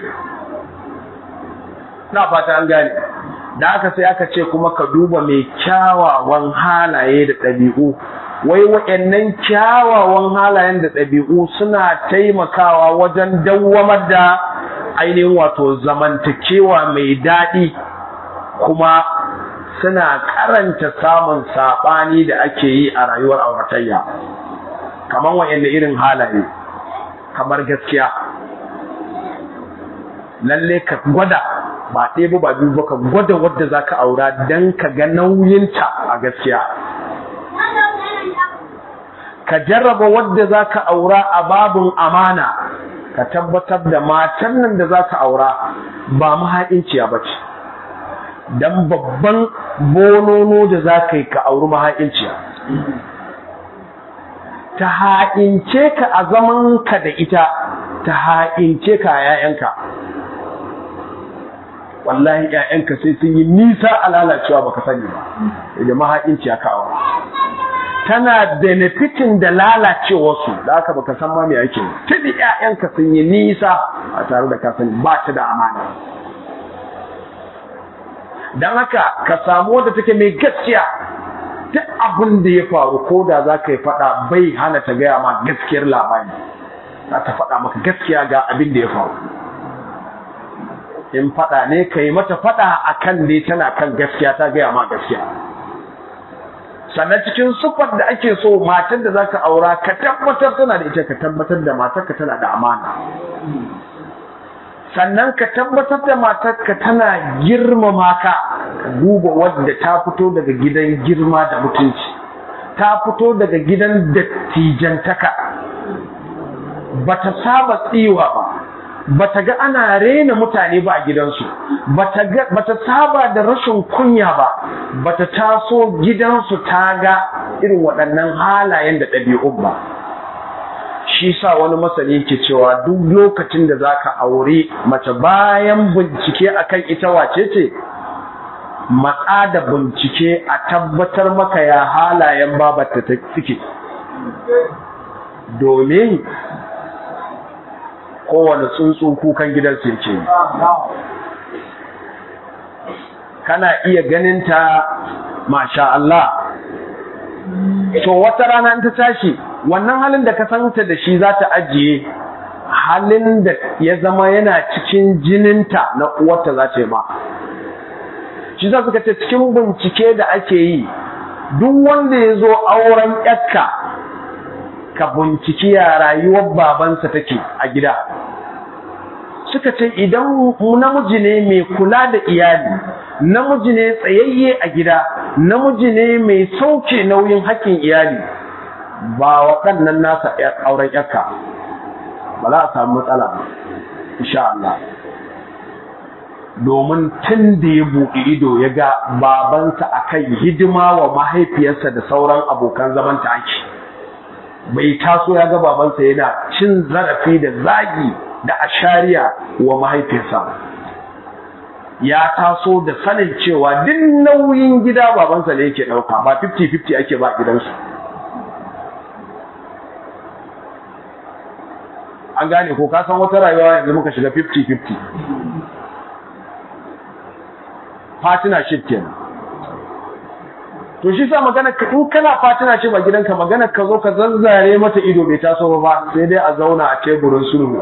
na fata an gane da aka sai aka ce kuma ka duba mai kyawawan halaye da ɗabi'u wai waɗannan kyawawan halayen da ɗabi'u suna taimakawa wajen dawwamar da ainihin wato zamantakewa mai daɗi kuma suna karanta samun saɓani da ake yi a rayuwar auratayya kamar waɗanne irin halaye kamar gaskiya lalle ka gwada ba ɗaya ba biyu ba ka gwada wadda za ka aura don ka ga nauyinta a gaskiya ka jarraba wadda za ka aura a babin amana ka tabbatar da matan nan da za ka aura ba mahaƙinciya ba ce don babban bonono da za ka yi ka auri mahaƙinciya ta ha'ince ka a zaman ka da ita ta ha'ince ka a ‘ya'yanka wallahi ‘ya'yanka sai sun yi nisa a lalacewa baka sani ba da mahaƙinciya ka aura tana benefitin da lalacewarsu da aka baka san ma me ake tuni ƴaƴanka sun yi nisa a tare da kasan ba ta da amana dan haka ka samu wanda take mai gaskiya duk abin da ya faru ko da za ka yi faɗa bai hana ta gaya ma gaskiyar labari za ta faɗa maka gaskiya ga abin da ya faru in faɗa ne ka yi mata faɗa akan dai tana kan gaskiya ta gaya ma gaskiya sannan cikin sufar da ake so matar da zaka aura ka tabbatar tana da ita ka tabbatar da matarka tana da amana sannan ka tabbatar da matarka tana girmama ka ka duba wadda ta fito daga gidan girma da mutunci ta fito daga gidan dattijantaka bata saba tsiwa ba bata ga ana rena mutane ba a gidansu bata saba da rashin kunya ba bata taso gidansu ta ga irin waɗannan halayen da ɗabi'un ba shi sa wani masani ke cewa duk lokacin da zaka aure mace bayan bincike akan ita wace ce matsa da bincike a tabbatar maka ya halayen babata ta suke domin kowane tsuntsu kukan gidansu yake yi kana iya ganinta masha Allah to wata rana in ta tashi wannan halin da ka santa da shi za ta ajiye halin da ya zama yana cikin jininta na uwarta za ta yi ba shi za suka ce cikin bincike da ake yi duk wanda ya zo auren yakka ka binciki ya rayuwar babansa take a gida suka ce idan namiji ne mai kula da iyali namiji ne tsayayye a gida namiji ne mai sauke nauyin haƙƙin iyali ba waɗannan nasa auren yakka ba za a samu matsala insha Allah domin tun da ya buɗe ido ya ga babansa akan hidima wa mahaifiyarsa da sauran abokan zamanta ake bai taso ya ga babansa yana cin zarafi da zagi da ashariya wa mahaifiyarsa ya taso da sanin cewa duk nauyin gida babansa ne yake ɗauka ba 50-50 ake ba gidansu an gane ko ka san wata rayuwa yanzu muka shiga 50-50 partnership kenan to shi sa magana ka in kana partnership a gidanka magana ka zo ka zazzare mata ido bai taso ba sai dai a zauna a teburin sulhu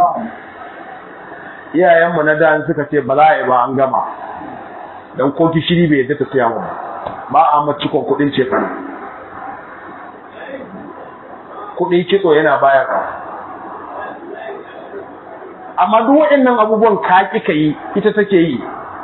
iyayenmu na da suka ce ba za a yi ba an gama dan ko gishiri bai yadda ta siya mu ba a mace ko kudin ce kana kudin kitso yana baya ka amma duk waɗannan abubuwan ka kika yi ita take yi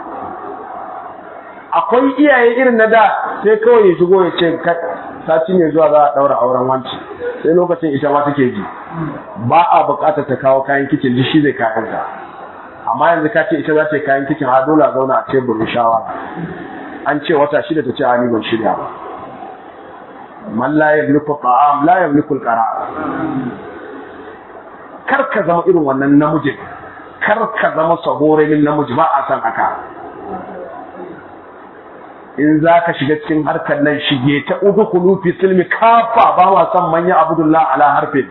akwai iyaye irin na da sai kawai ya shigo ya ce sati ne zuwa za a daura auren wanci sai lokacin ita ma take ji ba a bukatar ta kawo kayan kicin duk shi zai kayan ta amma yanzu ka ce ita za ta yi kayan kicin har dole a zauna a teburin shawara an ce wata shida ta ce a ni ban shirya ba man la yamliku ta'am la yamliku al-qara kar ka zama irin wannan namijin kar ka zama sahorenin namiji ba a san haka in za ka shiga cikin harkar nan shige ta uku kulufi silmi kafa ba ma san manya abudullah ala harfin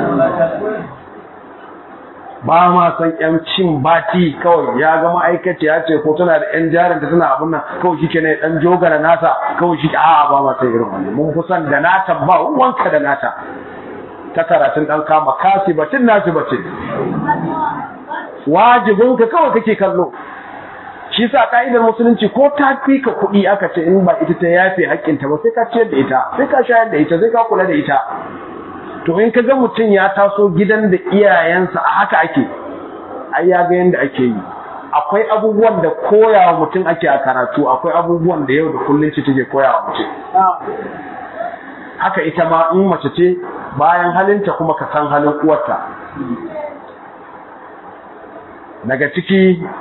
ba ma san yan cin bati kawai ya ga ma'aikaci ya ce ko tana da yan jarin ta tana abun nan kawai shi ne dan jogara nata kawai shi a'a ba ma san irin wannan mun kusan da nata ba wanka da nata ta karatun dan kama kasi batin nasi batin wajibinka kawai kake kallo shi sa ka'idar musulunci ko ta fi ka kuɗi aka ce in ba ita ta yafe haƙƙinta ba sai ka ciyar da ita sai ka shayar da ita sai ka kula da ita to in ka ga mutum ya taso gidan da iyayensa a haka ake ai ya ga yadda ake yi akwai abubuwan da koya wa mutum ake a karatu akwai abubuwan da yau da kullum ce take koya wa mutum haka ita ma in mace ce bayan halinta kuma ka san halin uwarta daga ciki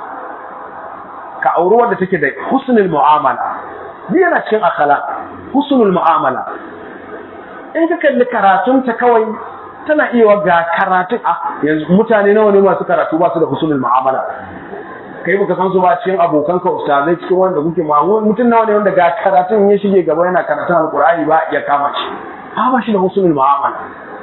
ka auri wanda take da husnul mu'amala ni yana cikin akala husnul mu'amala in ka kalli karatun ta kawai tana iya ga karatun a yanzu mutane nawa ne masu karatu ba su da husnul mu'amala kai baka san su ba cikin abokan ka ustazai cikin wanda kuke ma mutum nawa ne wanda ga karatun ya shige gaba yana karatun alqur'ani ba ya kama shi ba ba shi da husnul mu'amala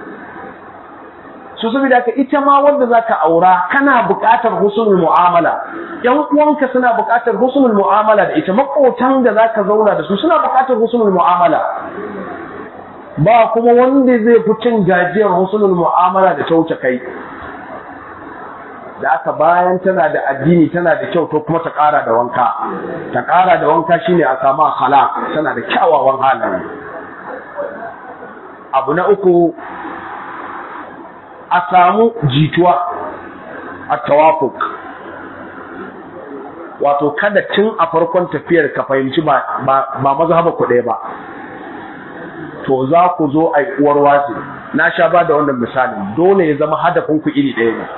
so saboda haka ita ma wanda zaka aura kana buƙatar husnul mu'amala yan uwanka suna buƙatar husnul mu'amala da ita makotan da zaka zauna da su suna buƙatar husnul mu'amala ba kuma wanda zai fi cin gajiyar husnul mu'amala da ta wuce kai da aka bayan tana da addini tana da kyau to kuma ta ƙara da wanka ta ƙara da wanka shine a samu akhlaq tana da kyawawan halaye abu na uku a samu jituwa a tawafuk wato kada tun a farkon tafiyar ka fahimci ba mazhaba ku ɗaya ba to za ku zo a uwar wasi na sha ba da wannan misali dole ya zama hadafin ku iri ɗaya ne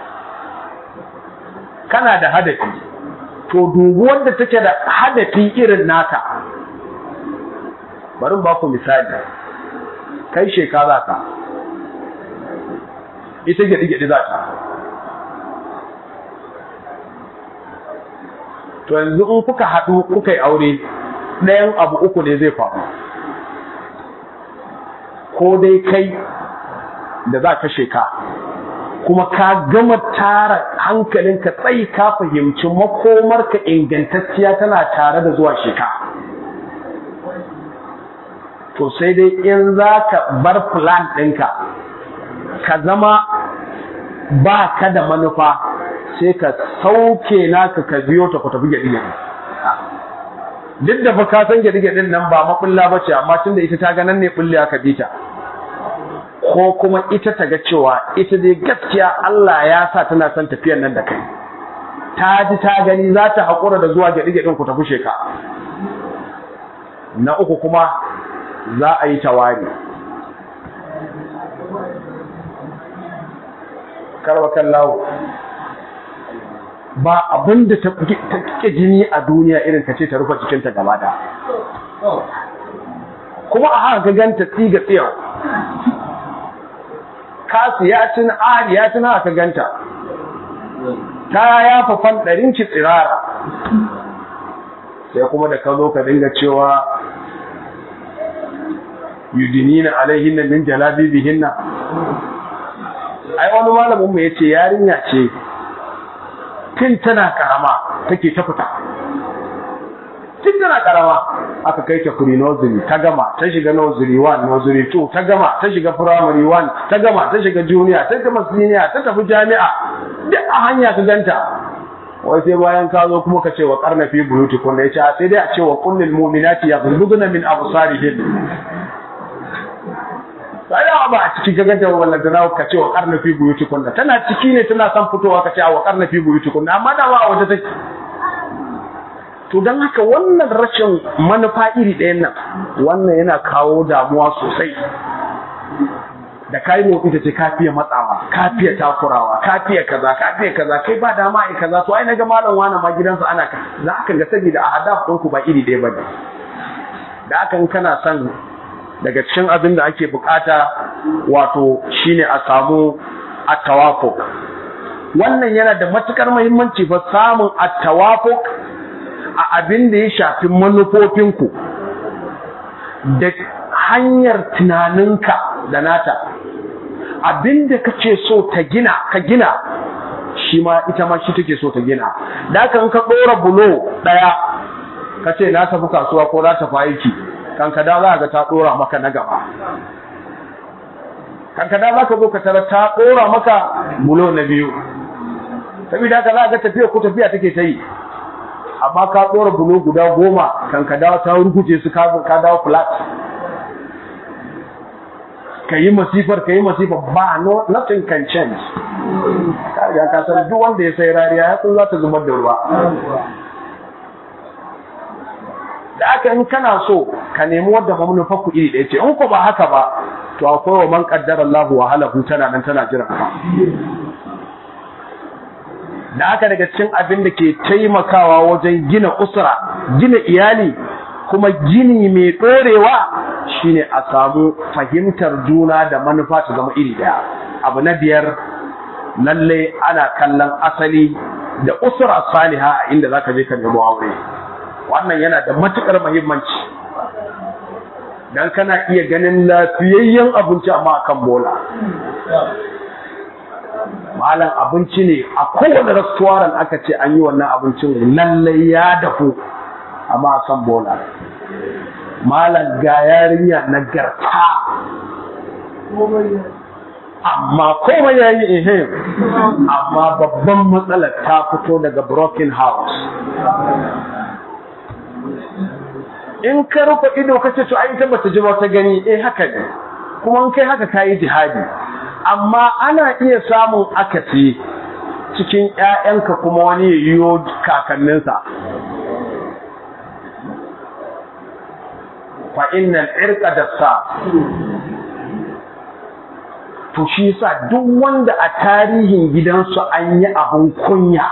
kana da hadafi to dubu wanda take da hadafi irin naka bari ba ku misali kai shekara ka ita gyaɗi-gyaɗi za ta to yanzu in kuka haɗu kuka yi aure ɗayan abu uku ne zai faru ko dai kai da za ka sheka kuma ka gama tara hankalinka tsayi ka fahimci makomarka ingantacciya tana tare da zuwa sheka to sai dai in za ka bar plan ɗinka ka zama ba ka da manufa sai ka sauke naka ka biyo ta ku tafi gyaɗi-gyaɗi duk da fa ka san gyaɗi-gyaɗin nan ba maɓulla ba ce amma tunda ita ta ganan ne ɓulle aka bi ta ko kuma ita ta ga cewa ita dai gaskiya Allah ya sa tana son tafiyar nan da kai ta ji ta gani za ta haƙura da zuwa gyaɗi-gyaɗin ku tafi sheka na uku kuma za a yi tawari karwa lawo ba abin da ta ƙi jini a duniya irin ka ce ta rufe jikinta gaba da kuma a haka ganta tsiga tsiyar kasiyacin ariyacin haka ganta ta yafa fanɗarin ki tsirara sai kuma da ka zo ka dinga cewa yudinina alaihinna min jalabibihinna ai wani malamin mu yace yarinya ce tun tana karama take ta fita tun tana karama aka kai ta kuri nursery ta gama ta shiga nursery 1 nursery 2 ta gama ta shiga primary 1 ta gama ta shiga junior ta gama senior ta tafi jami'a duk a hanya ka ganta wai sai bayan ka zo kuma ka ce wa karna fi buyuti kun ya ce sai dai a ce wa kullil mu'minati yaghdudna min absarihin sai da ba a ciki ka ganta wannan da ka ce wa karna fi buyuti kun tana ciki ne tana son fitowa ka ce wa karna fi buyuti kun amma da ba a waje take to don haka wannan rashin manufa iri ɗayan nan wannan yana kawo damuwa sosai da kai motsi ta ce ka fiye matsawa ka fiye takurawa ka fiye kaza ka fiye kaza kai ba dama ai kaza to ai naga malam wani ma gidansa ana ka za ka ga saboda a hadaf ɗinku ba iri ɗaya bane da haka in kana son daga cikin abin da ake bukata wato shine a samu at-tawafuq wannan yana da matukar muhimmanci fa samun at-tawafuq a abin da ya shafi manufofinku da hanyar tunaninka da nata abin da kace so ta gina ka gina shi ma ita ma shi take so ta gina da kan ka ɗora bulo ɗaya ka ce na tafi kasuwa ko na tafi aiki kan ka da za ga ta ɗora maka na gaba kan ka da za ka zo ka tara ta ɗora maka bulo na biyu saboda haka za ga tafiya ko tafiya take ta yi amma ka ɗora bulo guda goma kan ka dawo ta rukuce su ka dawo flat ka yi masifar ka yi masifar ba no nothing can change ka riga ka san duk wanda ya sai rariya ya san za ta zubar da ruwa da aka in kana so ka nemi wadda manufa ku iri ɗaya ce in ko ba haka ba to akwai wa man qaddara Allah wa halahu tana nan tana jiran ka da aka daga cikin abin da ke taimakawa wajen gina usra gina iyali kuma gini mai ɗorewa shine a samu fahimtar juna da manufa ta zama iri daya abu na biyar lalle ana kallon asali da usra saliha a inda zaka je ka nemo aure wannan yana da matukar muhimmanci dan kana iya ganin lafiyayyen abinci amma akan bola malam abinci ne a kowane restaurant aka ce an yi wannan abincin lallai ya dafu amma kan bola malam ga yarinya na garta amma komai ya yi ihim amma babban matsalar ta fito daga broken house in ka rufe ido ka ce to ai ita bata ji ta gani eh haka ne kuma in kai haka kayi jihadi amma ana iya samun akasi cikin ƴaƴanka kuma wani ya yiwo kakanninsa fa innal irqa dassa to shi yasa duk wanda a tarihin gidansu an yi abun kunya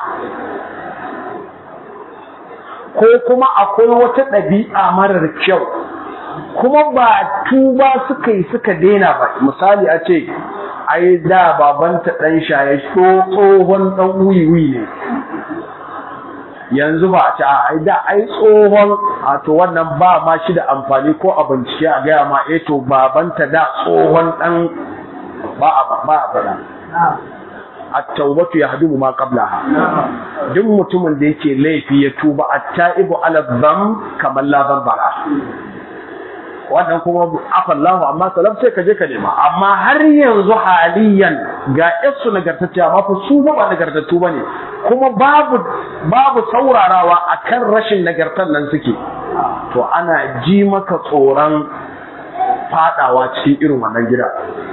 ko kuma akwai wata ɗabi'a marar kyau kuma ba tuba suka yi suka daina ba misali a ce ai da babanta ɗan shaye tsohon ɗan wiwi ne yanzu ba a ci a ai da ai tsohon a to wannan ba ma shi da amfani ko a bincike a gaya ma eh to babanta da tsohon ɗan ba a ba a fara at-taubatu yahdumu ma qablaha duk mutumin da yake laifi ya tuba at-taibu ala dham kamar la dhanbara wannan kuma afallahu amma salam sai ka je ka nema amma har yanzu haliyan ga yasu nagartacciya amma fa su ba nagartattu bane kuma babu babu saurarawa akan rashin nagartar nan suke to ana ji maka tsoron fadawa cikin irin wannan gida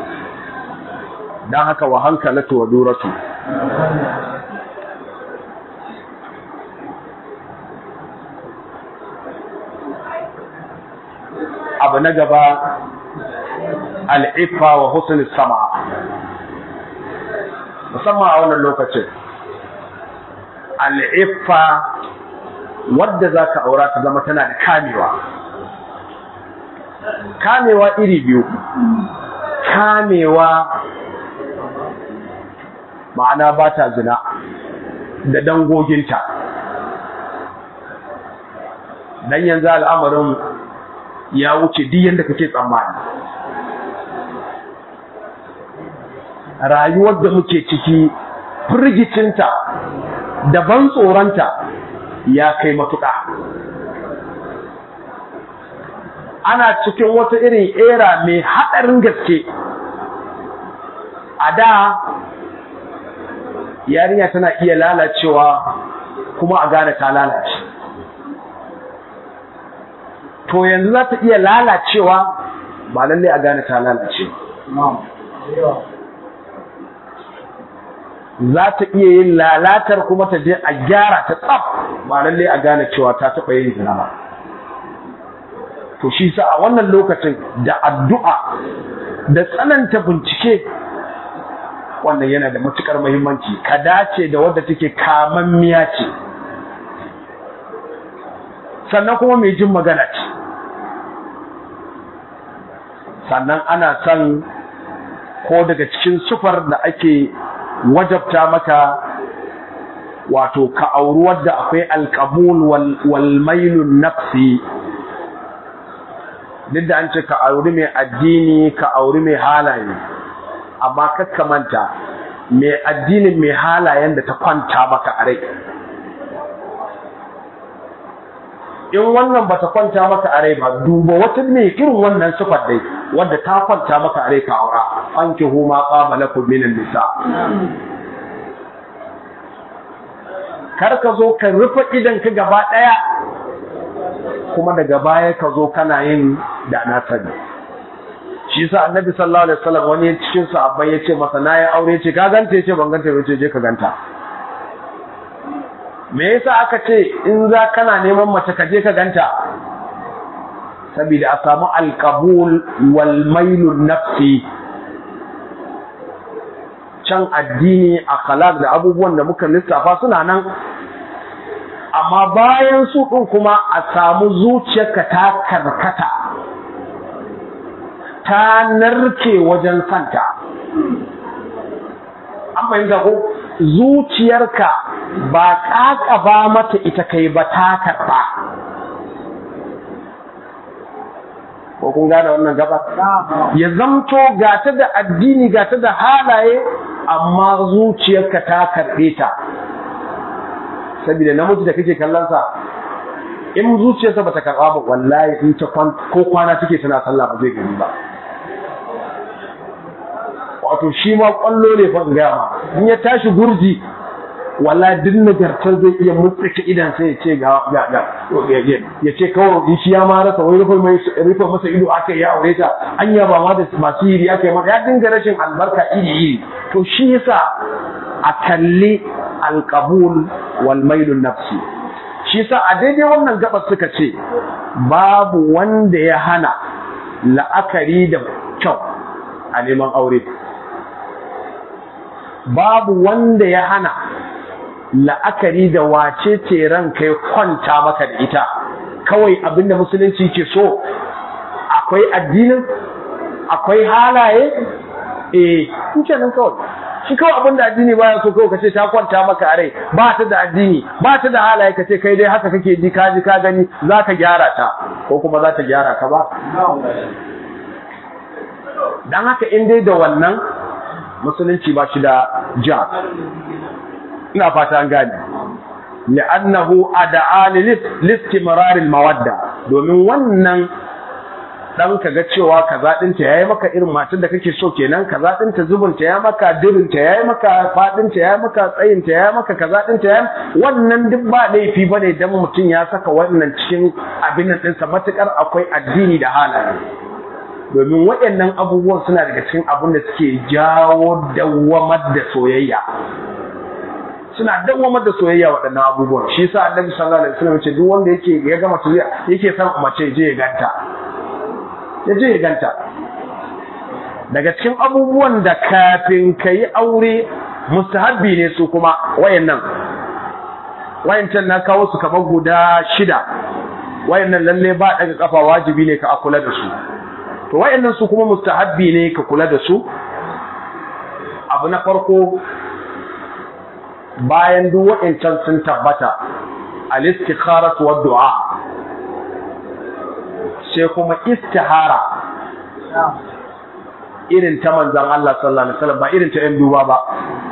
dan haka wa hankalatu wa duratu abu na gaba al'ifa wa husnul sama musamman a wannan lokacin al'ifa wadda za ka aura ta zama tana da kamewa kamewa iri biyu kamewa ma'ana ba ta zina da dangoginta dan yanzu al'amarin ya wuce duk yadda kake tsammani rayuwar da muke ciki firgicinta da ban tsoronta ya kai matuƙa ana cikin wata irin era mai haɗarin gaske a da yarinya tana iya lalacewa kuma a gane ta lalace to yanzu za ta iya lalacewa ba lalle a gane ta lalace za ta iya yin lalatar kuma ta je a gyara ta tsaf ba lalle a gane cewa ta taɓa yin zina ba to shi sa a wannan lokacin da addu'a da tsananta bincike wannan yana da matukar muhimmanci ka dace da wadda take kamammiya ce sannan kuma mai jin magana ce sannan ana son ko daga cikin sufar da ake wajabta maka wato ka auri wadda akwai alkabul wal mailun nafsi duk da an ce ka auri mai addini ka auri mai halaye amma kakka manta mai addinin mai halayen da ta kwanta maka a rai in wannan bata kwanta maka a rai ba duba wata mai irin wannan sifar dai wadda ta kwanta maka a rai ka aura an ki huma qama lakum minan nisa kar ka zo ka rufe idan ka gaba daya kuma daga baya ka zo kana yin da na sani shi yasa annabi sallallahu alaihi wasallam wani cikin sahabbai yace masa nayi aure ce ka ganta yace ban ganta yace je ka ganta me yasa aka ce in za kana neman mace ka je ka ganta saboda a samu alqabul wal mailun nafsi can addini akhlaq da abubuwan da muka lissafa suna nan amma bayan su din kuma a samu zuciyarka ta karkata ta narke wajen santa an fahimta ko zuciyarka ba ba mata ita kai ba ta karɓa ko kun gane wannan gaba ya zamto gata da addini gata da halaye amma zuciyarka ta karɓe ta saboda namiji da kake kallon sa in zuciyarsa bata karɓa ba wallahi in ta ko kwana take tana sallah ba zai gani ba wato shi ma kwallo ne fa gaya ma in ya tashi gurji wallahi duk nagartar zai iya mutsike idan sai ya ce ga ga ga ya ce kawai shi ya ma rasa wai rufe mai rufe masa ido aka yi aure ta anya ba ma da masu yiri aka yi maka ya dinga rashin albarka iri iri to shi yasa a kalli alqabul wal mailun nafsi shi yasa a daidai wannan gabas suka ce babu wanda ya hana la'akari da kyau a neman aure babu wanda ya hana la'akari da wace ce ran kai kwanta maka da ita kawai abinda musulunci ke so akwai addinin akwai halaye eh kuke nan kawai shi kawai abinda addini baya so kawai kace ta kwanta maka a rai ba ta da addini ba ta da halaye kace kai dai haka kake ji ka ji ka gani za ka gyara ta ko kuma za ta gyara ka ba dan haka in dai da wannan musulunci ba shi da ja ina fata an gane li'annahu ad'a listimrar mawadda domin wannan dan ka ga cewa kaza ɗinta yayi maka irin matar da kake so kenan kaza ɗinta zubunta ya maka dirinta yayi maka faɗinta yayi maka tsayinta yayi maka kaza ɗinta yayi wannan duk ba laifi bane dan mutum ya saka wannan cikin abin nan ɗinsa matukar akwai addini da halaye domin waɗannan abubuwan suna daga cikin abin da suke jawo dawwamar da soyayya suna dawwamar da soyayya waɗannan abubuwan shi yasa annabi sallallahu alaihi wasallam ce duk wanda yake ya gama soyayya yake son mace je ya ganta ya je ya ganta daga cikin abubuwan da kafin ka yi aure mustahabbi ne su kuma wayannan wayancan na kawo su kamar guda shida wayannan lalle ba daga kafa wajibi ne ka kula da su to wayannan su kuma mustahabbi ne ka kula da su abu na farko bayan duk wayancan sun tabbata al-istikharatu wa du'a sai kuma istihara irin ta manzan Allah sallallahu alaihi wasallam ba irin ta 'yan duba ba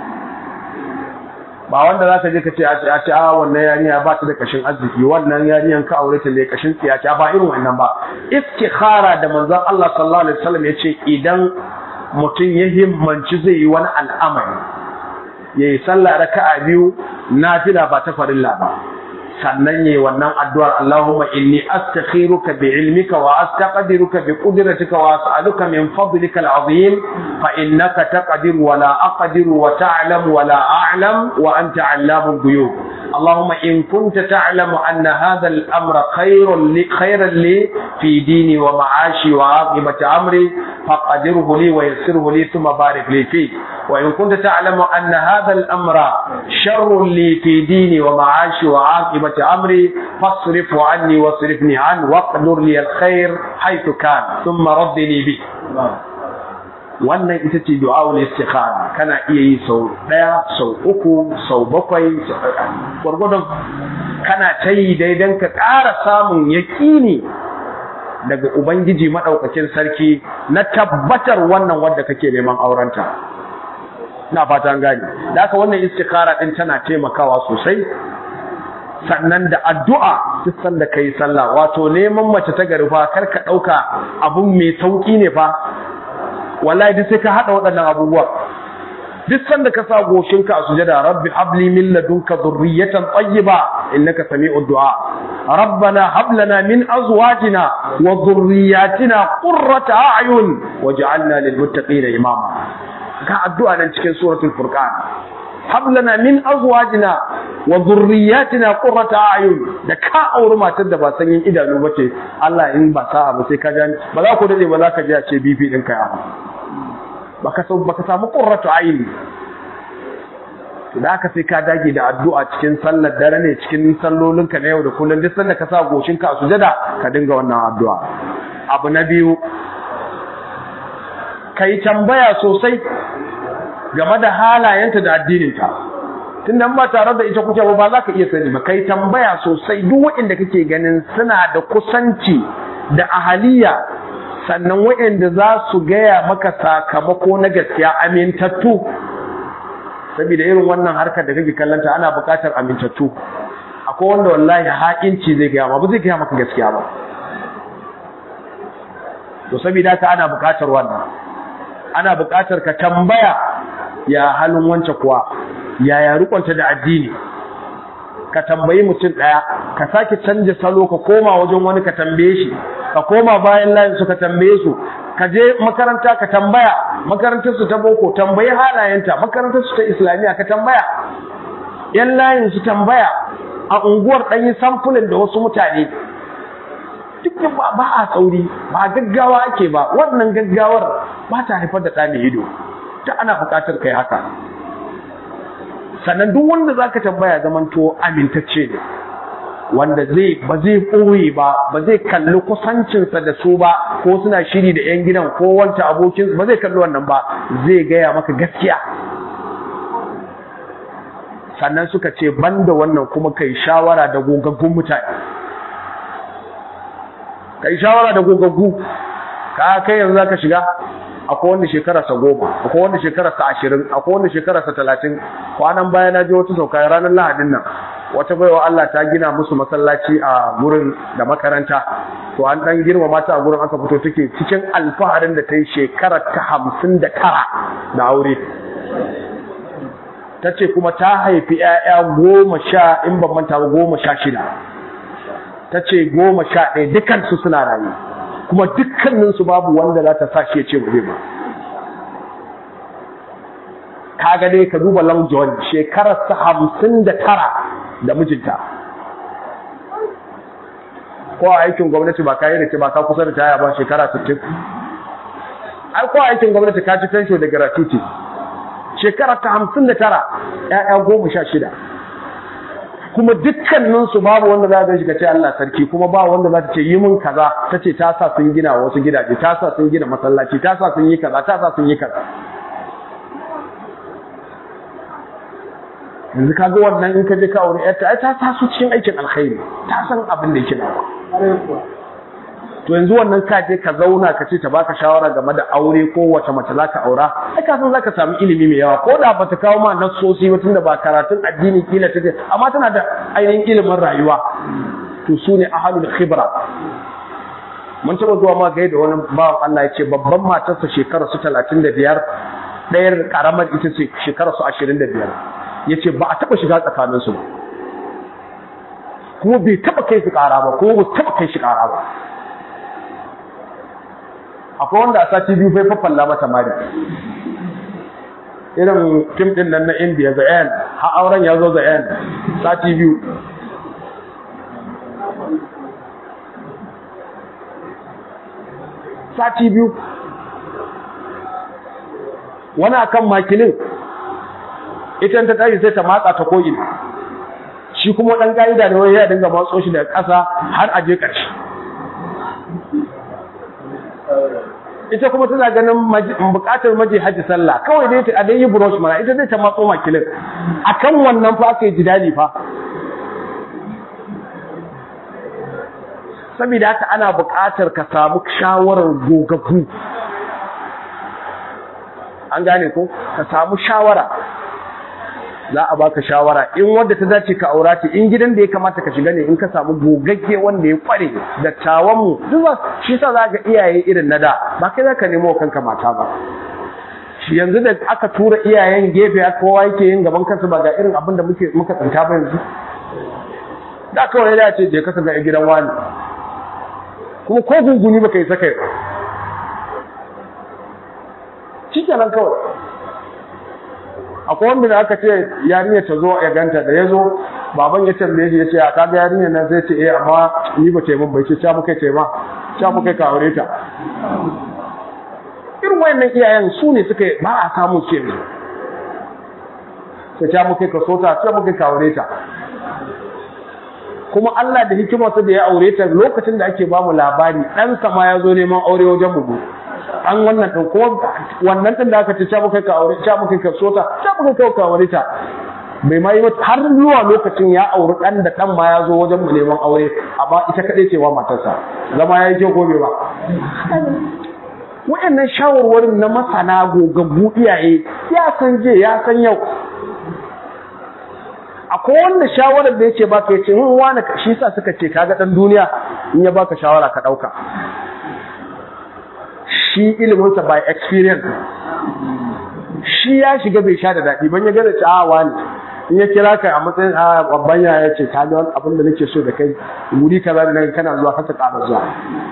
ba wanda za ka je ka ce a ce a wannan yarinya ba ta da kashin arziki wannan yarinyan ka aure ta ne kashin tsiya ce ba irin wannan ba istikhara da manzan Allah sallallahu alaihi wasallam ya ce idan mutum ya himmanci zai yi wani al'amari yayi sallah raka'a biyu nafila ba ta farilla ba sannan yayi wannan addu'ar Allahumma inni astakhiruka bi ilmika wa astaqdiruka bi qudratika wa as'aluka min fadlika al'azim fa innaka taqdiru wa la aqdiru wa ta'lamu wa la a'lam wa anta 'allamul ghuyub اللهم إن كنت تعلم أن هذا الأمر خير لي خيرا لي في ديني ومعاشي وعاقبة أمري فقدره لي ويسره لي ثم بارك لي فيه وإن كنت تعلم أن هذا الأمر شر لي في ديني ومعاشي وعاقبة أمري فاصرف عني واصرفني عنه واقدر لي الخير حيث كان ثم ردني به wannan ita ce du'a'ul istikhara kana iya yi sau daya sau uku sau bakwai gwargwadon kana ta yi daidan ka ƙara samun yaƙini daga ubangiji maɗaukakin sarki na tabbatar wannan wadda kake neman aurenta na fata an gani da haka wannan istikhara din tana taimakawa sosai sannan da addu'a duk sanda kai sallah wato neman mace ta gari fa kar ka ɗauka abun mai sauƙi ne fa wallahi duk sai ka hada waɗannan abubuwa duk sanda ka sa goshinka a sujada rabbi habli min ladunka dhurriyatan tayyiba innaka sami'ud du'a rabbana hab lana min azwajina wa dhurriyyatina qurrata a'yun waj'alna lil muttaqina imama ka addu'a nan cikin suratul furqan hab lana min azwajina wa dhurriyyatina qurrata a'yun da ka auri matar da ba sanyin idanu bace Allah in ba sa'a ba sai ka ji ba za ku dade ba za ka ji a ce bibi ɗinka ya baka sau baka samu qurratu ayni to da aka sai ka dage da addu'a cikin sallar dare ne cikin sallolinka na yau da kullum duk sanda ka sa goshinka a sujada ka dinga wannan addu'a abu na biyu kai tambaya sosai game da halayenta da addininta tunda ba tare da ita kuke ba za ka iya sani ba kai tambaya sosai duk waɗanda kake ganin suna da kusanci da ahaliya sannan waɗanda za su gaya maka sakamako na gaskiya amintattu saboda irin wannan harkar da kake kallanta ana buƙatar amintattu akwai wanda wallahi haƙinci zai gaya ma ba zai gaya maka gaskiya ba to saboda haka ana buƙatar wannan ana buƙatar ka tambaya ya halin wance kuwa yaya rikonta da addini ka tambayi mutum ɗaya ka sake canja salo ka koma wajen wani ka tambaye shi ka koma bayan layin su ka tambaye su ka je makaranta ka tambaya makarantar su ta boko tambayi halayenta makarantar su ta islamiyya ka tambaya yan layin su tambaya a unguwar ɗan yi samfulin da wasu mutane duk ba a sauri ba gaggawa ake ba wannan gaggawar ba ta haifar da ɗani ido ta ana buƙatar kai haka sannan duk wanda zaka tambaya zamanto amintacce ne wanda zai ba zai ɓoye ba ba zai kalli kusancinsa da su ba ko suna shiri da 'yan gidan ko wanta abokin ba zai kalli wannan ba zai gaya maka gaskiya sannan suka ce banda wannan kuma kai shawara da gogaggun mutane kai shawara da gogaggu ka kai yanzu zaka shiga akwai wanda shekararsa goma akwai wanda shekararsa ashirin akwai wanda shekararsa talatin kwanan baya na je wata sauka ranar lahadin nan wata baiwa Allah ta gina musu masallaci a gurin da makaranta to an dan girma mata a gurin aka fito take cikin alfaharin da ta yi shekarar ta hamsin da tara na aure ta ce kuma ta haifi 'ya'ya goma sha in ban manta ba goma sha shida ta ce goma sha ɗaya dukansu suna rayu kuma dukkaninsu babu wanda za ta sa shi ya ce ba zai ba kaga dai ka duba Long John shekarar sa hamsin da tara da mijinta ko a aikin gwamnati ba ka yi da ba ka kusa da taya ba shekara 60 ai ko a aikin gwamnati ka ci fensho da gratuity shekara ta hamsin da tara ‘ya'ya goma sha shida kuma dukkaninsu babu wanda za ta shiga ce Allah sarki kuma ba wanda za ta ce yi min kaza ta ce ta sa sun gina wasu gidaje ta sa sun gina masallaci ta sa sun yi kaza ta sa sun yi kaza yanzu ka ga wannan in ka je ka aure yarta ai ta taso cikin aikin alkhairi ta san abin da yake da to yanzu wannan ka je ka zauna ka ce ta baka shawara game da aure ko wace mace zaka aura ai ka san zaka samu ilimi mai yawa ko da bata kawo ma nassosi ba tunda ba karatun addini kila take amma tana da ainihin ilimin rayuwa to su ne ahlul khibra mun taba zuwa ma gaida wani bawan Allah ya ce babban matarsa shekara su 35 ɗayar karamar ita ce shekara su 25 ya ce ba a taɓa shiga tsakaninsu ba kuma bai taɓa kai su ƙara ba kuma ba taɓa kai shi ƙara ba akwai wanda a sati biyu bai fafalla mata mari irin fim ɗin nan na indiya the end har auren ya zo the end sati biyu sati biyu wani akan makilin ita ta tashi sai ta matsa ta ko'ina shi kuma ɗan ƙa'ida ne wani ya dinga matso shi daga ƙasa har aje ƙarshe ita kuma tana ganin buƙatar maji hajji sallah kawai dai ta dai yi brush mana ita zai ta matso makilin akan wannan fa aka yi jidali fa saboda haka ana buƙatar ka samu shawarar gogaggu an gane ko ka samu shawara za a baka shawara in wanda ta dace ka aura ce in gidan da ya kamata ka shiga ne in ka samu gogagge wanda ya kware da tawan mu duk shi yasa za ga iyaye irin na da ba kai zaka nemo kanka mata ba shi yanzu da aka tura iyayen gefe kowa yake yin gaban kansa ba ga irin abin da muke muka tsinta ba yanzu da kawai da ce je ka ga gidan wani kuma ko gunguni baka yi saka shi kenan kawai akwai wanda da aka ce yarinya ta zo ya ganta da ya zo baban ya tambaye shi ya ce a kaga yarinya nan zai ce eh amma ni ba taimun bai ce ca muka taima ca muka ka aure ta irin wayannan iyayen su ne suka ba a samun ce ne sai ca muka ka so ta ca muka ka aure ta kuma Allah da hikimarsa da ya aure ta lokacin da ake ba mu labari ɗansa ma ya zo neman aure wajen mu an wannan ɗin kuma wannan ɗin da aka ce ca muka ka aure ca muka ka sota ca muka ka aure ta bai ma yi har zuwa lokacin ya auri ɗan da ɗan ma ya zo wajen mu neman aure amma ita kaɗai ce wa matarsa zama ya yi kyau gobe ba waɗannan shawarwarin na masana gogaggu iyaye ya san je ya san yau akwai wanda shawarar da yake baka yace in wani shi sa suka ce kaga dan duniya in ya baka shawara ka dauka shi ilimin sa by experience shi ya shiga bai sha da dadi ban ya ga da cewa ne in ya kira ka a matsayin a babban ya yace ka ga abin da nake so da kai wuri kaza da nan kana zuwa ka ƙara zuwa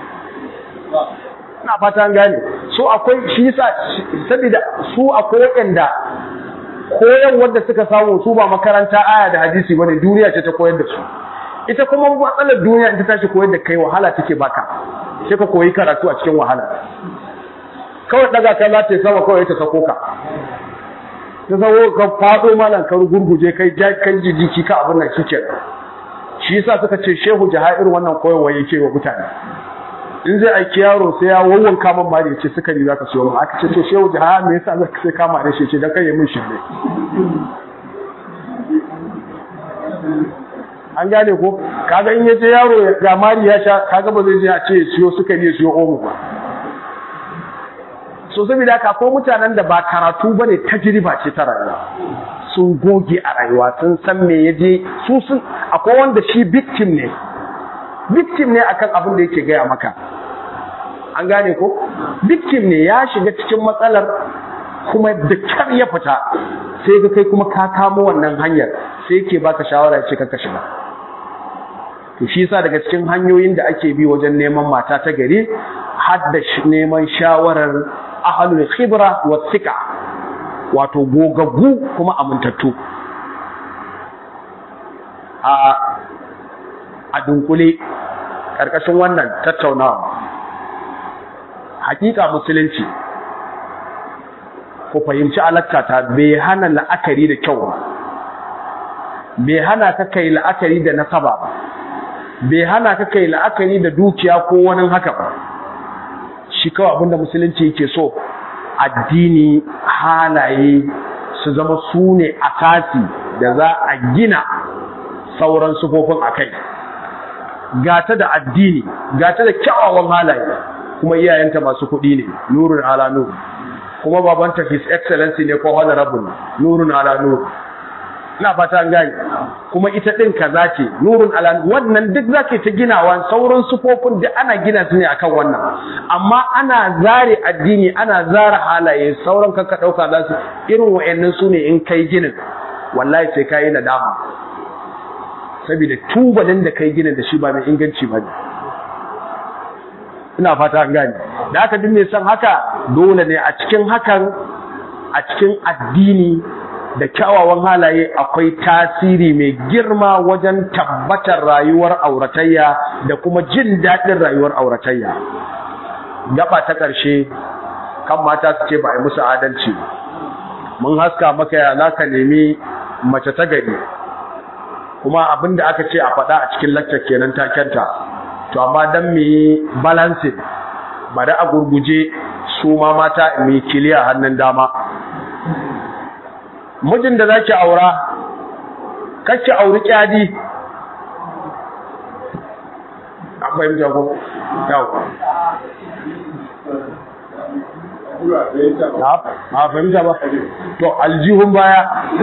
ina fata an gane so akwai shi yasa saboda su akwai waɗanda koyan wanda suka samu su ba makaranta aya da hadisi bane duniya ce ta koyar da su ita kuma matsalar duniya in ta tashi koyar da kai wahala take baka sai ka koyi karatu a cikin wahala kawai daga kai za ta sama kawai ta sako ka ta sako ka fado malam ka gurguje kai kan jijiki ka abin nan shike shi yasa suka ce shehu jahair wannan koyarwa yake wa mutane in zai aiki yaro sai ya wawan kaman ma da ya ce sukari za ka siyo mu aka ce to shehu jiha me yasa za ka sai kama da shi ce don kai min shirme an gane ko kaga in yace yaro ga mari ya sha kaga ba zai je a ce siyo sukari ya siyo omo ba so saboda haka ko mutanen da ba karatu bane tajriba ce ta rayuwa sun goge a rayuwa sun san me ya je su sun akwai wanda shi victim ne victim ne akan abin da yake gaya maka an gane ko victim ne ya shiga cikin matsalar kuma da kyar ya fita sai ga kai kuma ka kamo wannan hanyar sai yake baka shawara ce ka shiga to shi yasa daga cikin hanyoyin da ake bi wajen neman mata ta gari har da neman shawarar ahlul khibra wa thiqa wato gogaggu kuma amintattu a a dunkule karkashin wannan tattaunawa hakika musulunci ku fahimci alakkata bai hana la'akari da kyau ba bai hana ka kai la'akari da nasaba ba bai hana ka kai la'akari da dukiya ko wani haka ba shi kawai abinda musulunci yake so addini halaye su zama su ne akasi da za a gina sauran sufofin a kai gata da addini gata da kyawawan halaye kuma iyayenta masu kuɗi ne nurun ala nur kuma babanta his excellency ne ko honorable nurun ala nur ina fata an gane kuma ita din kaza ce nurun ala wannan duk zake ta ginawa sauran sufofin da ana gina su ne akan wannan amma ana zare addini ana zare halaye sauran kanka dauka za su irin wayannan su ne in kai ginin wallahi sai kai nadama saboda tubalin da kai ginin da shi ba mai inganci ba ne ina fata an gane da haka duk mai son haka dole ne a cikin hakan a cikin addini da kyawawan halaye akwai tasiri mai girma wajen tabbatar rayuwar auratayya da kuma jin daɗin rayuwar auratayya gaba ta ƙarshe kan mata su ce ba a yi musu adalci mun haska maka ya za ka nemi mace ta gari kuma abin da aka ce a faɗa a cikin laccar kenan takenta to amma don mu yi balancing bari a gurguje su ma mata mai kiliya hannun dama mijin da zaki aura kake auri kyadi an fahimta ko yawa na fahimta ba to aljihun baya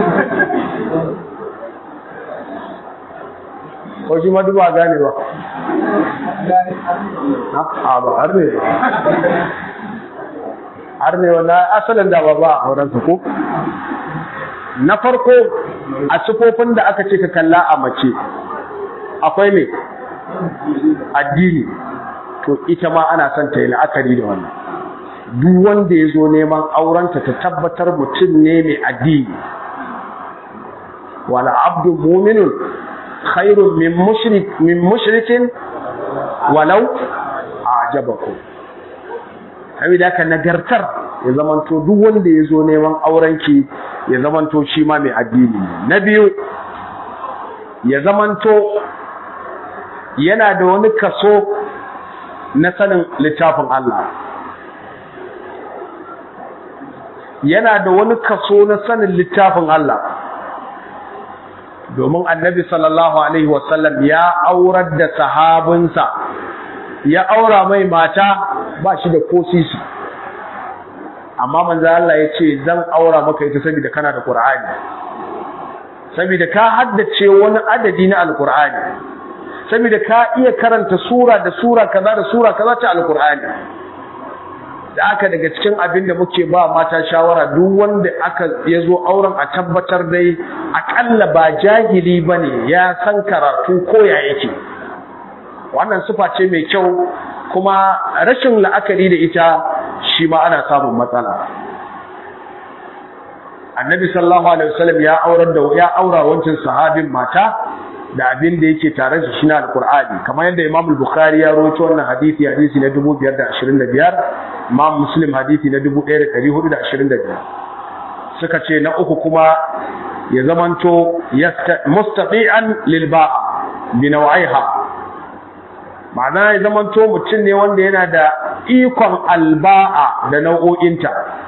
ko shi madu ba gane ba a ba har ne har ne wanda asalin da ba ba a aurensa ko na farko a sufofin da aka ce ka kalla a mace akwai ne addini to ita ma ana son ta yi la'akari da wannan duk wanda ya zo neman aurenta ta tabbatar mutum ne mai addini wala abdu muminun khairun min mushrik min mushrikin walau ajabakum saboda haka nagartar ya zamanto duk wanda ya zo neman aurenki ya zamanto shi ma mai addini na biyu ya zamanto yana da wani kaso na sanin littafin Allah yana da wani kaso na sanin littafin Allah domin annabi sallallahu alaihi wasallam ya aurar da sahabinsa ya aura mai mata ba shi da ko sisi amma manzo Allah ya ce zan aura maka ita saboda kana da Qur'ani saboda ka haddace wani adadi na Al-Qur'ani saboda ka iya karanta sura da sura kaza da sura kaza ta Al-Qur'ani da aka daga cikin abin da muke ba mata shawara duk wanda aka yazo auren a tabbatar dai akalla ba jahili bane ya san karatu ko ya yake wannan sufa ce mai kyau kuma rashin la'akari da ita shi ma ana samun matsala annabi sallallahu alaihi wasallam ya aurar da ya aura wancan sahabin mata da abin da yake tare da shi na alqur'ani kamar yadda imam al-bukhari ya rawaito wannan hadisi hadisi na 2525 imam muslim hadisi na 1425 suka ce na uku kuma ya zamanto mustaqian lil ba'a bi naw'iha ma'ana ya zamanto mutum ne wanda yana da ikon alba'a da nau'o'inta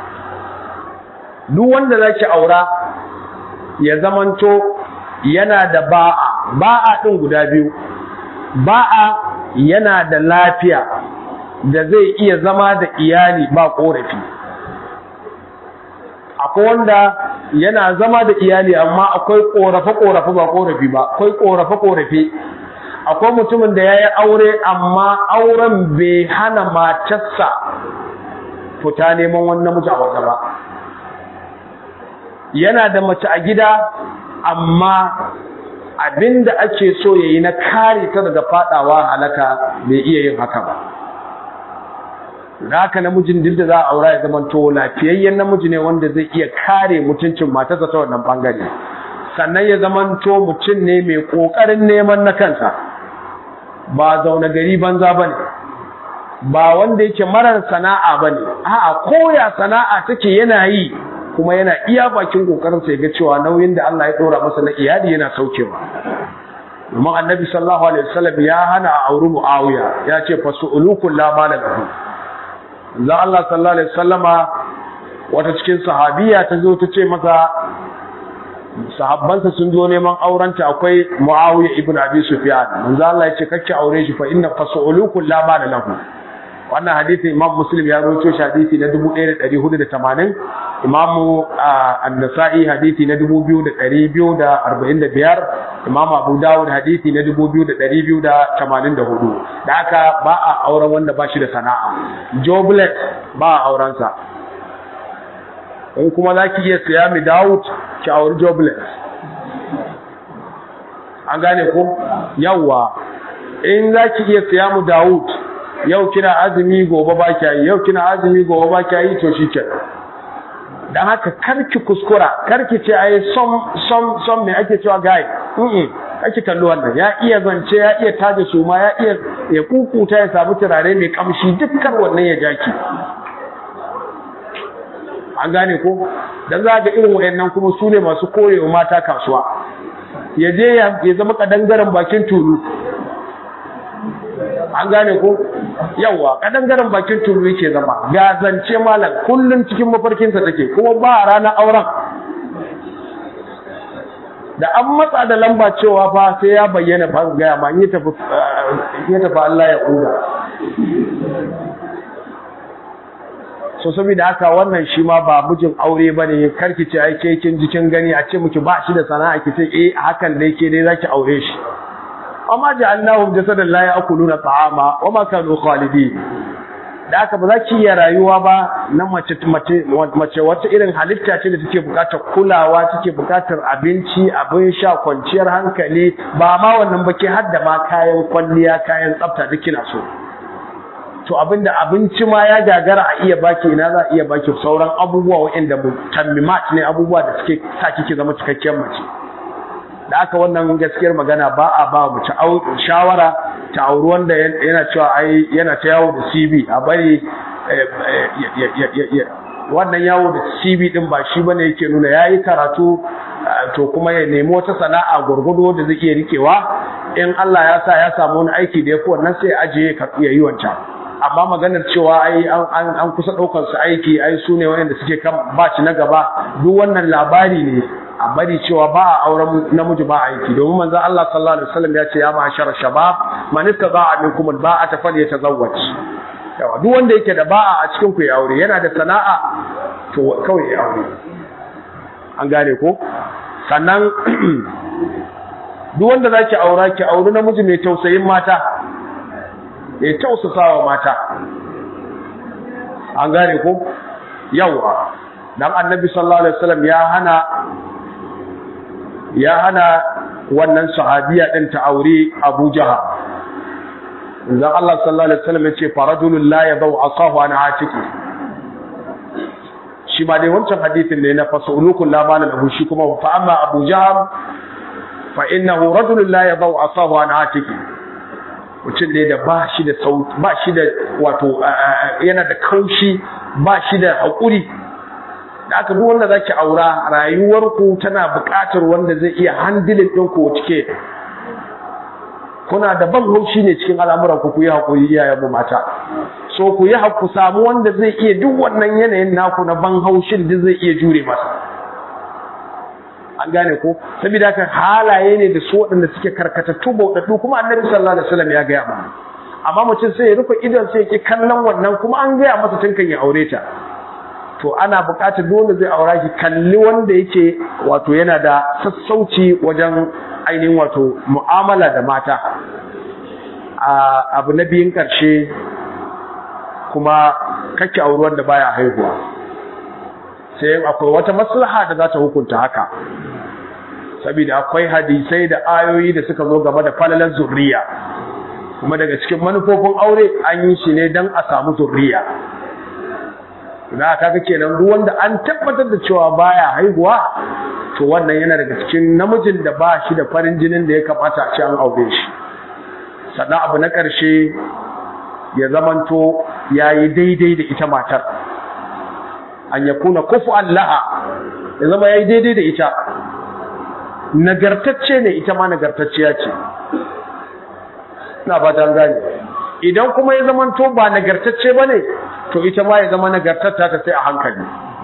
duk wanda zaki aura ya zamanto yana da ba'a ba'a din guda biyu ba'a yana da lafiya da zai iya zama da iyali ba korafi akwai wanda yana zama da iyali amma akwai korafe-korafe ba korafi ba akwai korafe-korafe akwai mutumin da ya yi aure amma auren bai hana matarsa fita neman wani namiji a waje ba yana da mace a gida amma abinda ake so ya yi na kare ta daga fadawa halaka bai iya yin haka ba da haka namijin duk da za a aura ya zama to lafiyayyen namiji ne wanda zai iya kare mutuncin matarsa ta wannan bangare sannan ya zama to mutum ne mai kokarin neman na kansa ba zaune gari banza bane ba wanda yake marar sana'a bane a'a koya sana'a take yana yi kuma yana iya bakin kokarin sa ga cewa nauyin da Allah ya dora masa na iyali yana saukewa domin annabi sallallahu alaihi wasallam ya hana a auri muawiya ya ce fasulukul la mala lahu za Allah sallallahu alaihi wasallama wata cikin sahabiya ta zo ta ce masa sahabbansa sun zo neman aurenta akwai muawiya ibn abi sufyan manzo Allah ya ce kake aure shi fa inna fasulukul la mala lahu wannan hadisi imam muslim ya rawaito shi hadisi na 1480 imam an-nasa'i hadisi na 2245 imam abu dawud hadisi na 2284 da haka ba a auren wanda ba shi da sana'a joblet ba a auren sa in kuma zaki iya siya mi dawud ki auri joblet an gane ko yawa in zaki iya siya mu dawud yau kina azumi gobe ba kya yi yau kina azumi gobe ba kya yi to shike dan haka karki kuskura karki ce ai som som som me ake cewa gai mm kake kallo wannan ya iya zance ya iya taje suma ya iya ya kukuta ya samu turare mai kamshi dukkan wannan ya jaki an gane ko dan za ga irin wayannan kuma su ne masu korewa mata kasuwa ya je ya zama kadangaren bakin tulu an gane ko yawa kadangaren bakin turu yake zama ga zance malam kullun cikin mafarkinsa take kuma ba ranar auren da an matsa da lamba cewa fa sai ya bayyana fa ga ma yi tafi ya tafi Allah ya kuda so saboda haka wannan shi ma ba mijin aure bane karki ce ai ke kin jikin gani a ce miki ba shi da sana'a ki ce eh hakan dai ke dai zaki aure shi amma ja'alnahum jasadan la ya'kuluna ta'ama wa ma kanu khalidin da aka ba za ki iya rayuwa ba na mace mace mace wata irin halitta ce da take bukatar kulawa take bukatar abinci abin sha kwanciyar hankali ba ma wannan ba ke hadda ma kayan kwalliya kayan tsafta duk kina so to abinda abinci ma ya gagara a iya baki ina za a iya baki sauran abubuwa waɗanda mutammimat ne abubuwa da suke sa kike zama cikakken mace da aka wannan gaskiyar magana ba a ba mu shawara ta auri wanda yana cewa ai yana ta yawo da CV a bari wannan yawo da CV din ba shi bane yake nuna yayi karatu to kuma ya nemi wata sana'a gurgudu da zai iya rikewa in Allah ya sa ya samu wani aiki da yafi wannan sai aje ka iya yi wancan amma maganar cewa ai an an kusa daukar su aiki ai su ne wanda suke kan baci na gaba duk wannan labari ne a bari cewa ba a auren namiji ba aiki domin manzon Allah sallallahu alaihi wasallam ya ce ya ma'ashara shabab man istata'a minkum alba'ata falyatazawwaj yawa duk wanda yake da ba'a a cikin ku ya aure yana da sana'a to kawai ya aure an gane ko sannan duk wanda zaki aura ki auri namiji mai tausayin mata ya tausasawa mata an gane ko yawa dan annabi sallallahu alaihi wasallam ya hana ya hana wannan sahabiya din ta aure Abu Jahal Zan Allah sallallahu alaihi wasallam yace farajulun la yadau asahu an atiki shi ma dai wancan hadisin ne na fasulukul la bala lahu shi kuma fa amma Abu Jahal fa innahu rajulun la yadau asahu an atiki mutum ne da ba shi da sauti ba shi da wato yana da kaushi ba shi da haƙuri da aka duk wanda zaki aura rayuwarku tana buƙatar wanda zai iya handilin ɗinku cike kuna da ban haushi ne cikin al'amuran ku ku yi haƙuri iyayen mu mata so ku yi ku samu wanda zai iya duk wannan yanayin naku na ban haushin duk zai iya jure masa an gane ko saboda haka halaye ne da su waɗanda suke karkatattu bauɗaɗɗu kuma annabi sallallahu alaihi wasallam ya gaya mana amma mutum sai ya rufe idon sai ya ki kallon wannan kuma an gaya masa tun kan ya aure ta to ana buƙatar dole zai aura ki kalli wanda yake wato yana da sassauci wajen ainihin wato mu'amala da mata abu na biyun ƙarshe kuma kake auri wanda baya haihuwa sai akwai wata maslaha da za ta hukunta haka saboda akwai hadisai da ayoyi da suka zo game da falalar zurriya kuma daga cikin manufofin aure an yi shi ne don a samu zurriya da kaga kenan duk wanda an tabbatar da cewa baya haihuwa to wannan yana daga cikin namijin da ba shi da farin jinin da ya kamata a ce an aure shi sannan abu na ƙarshe ya zamanto ya yi daidai da ita matar an ya kuna kufu allaha ya zama ya yi daidai da ita nagartacce ne ita ma nagartacciya ce na ba ta gane idan kuma ya zamanto ba nagartacce ba ne to ita ma ya zama nagartatta ta sai a hankali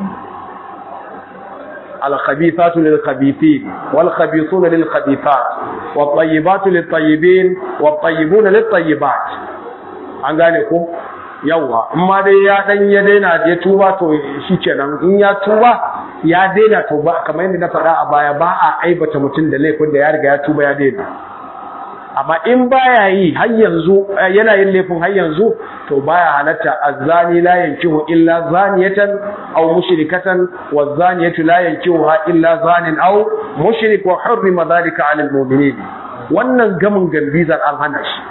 الخبيثات للخبيثين والخبيثون للخبيثات والطيبات للطيبين والطيبون للطيبات an gane ko yawa amma dai ya dan ya daina ya tuba to shikenan in ya tuba ya daina to ba kamar yadda na faɗa a baya ba a aibata mutum da laifin da ya riga ya tuba ya daina amma in baya yi har yanzu yana yin laifin har yanzu to baya halatta azzani la yankihu illa zaniyatan aw mushrikatan wazaniyatu la yankihuha illa zanin aw mushrik wa hurrima dhalika 'ala al-mu'minin wannan gamin gambizar an hana shi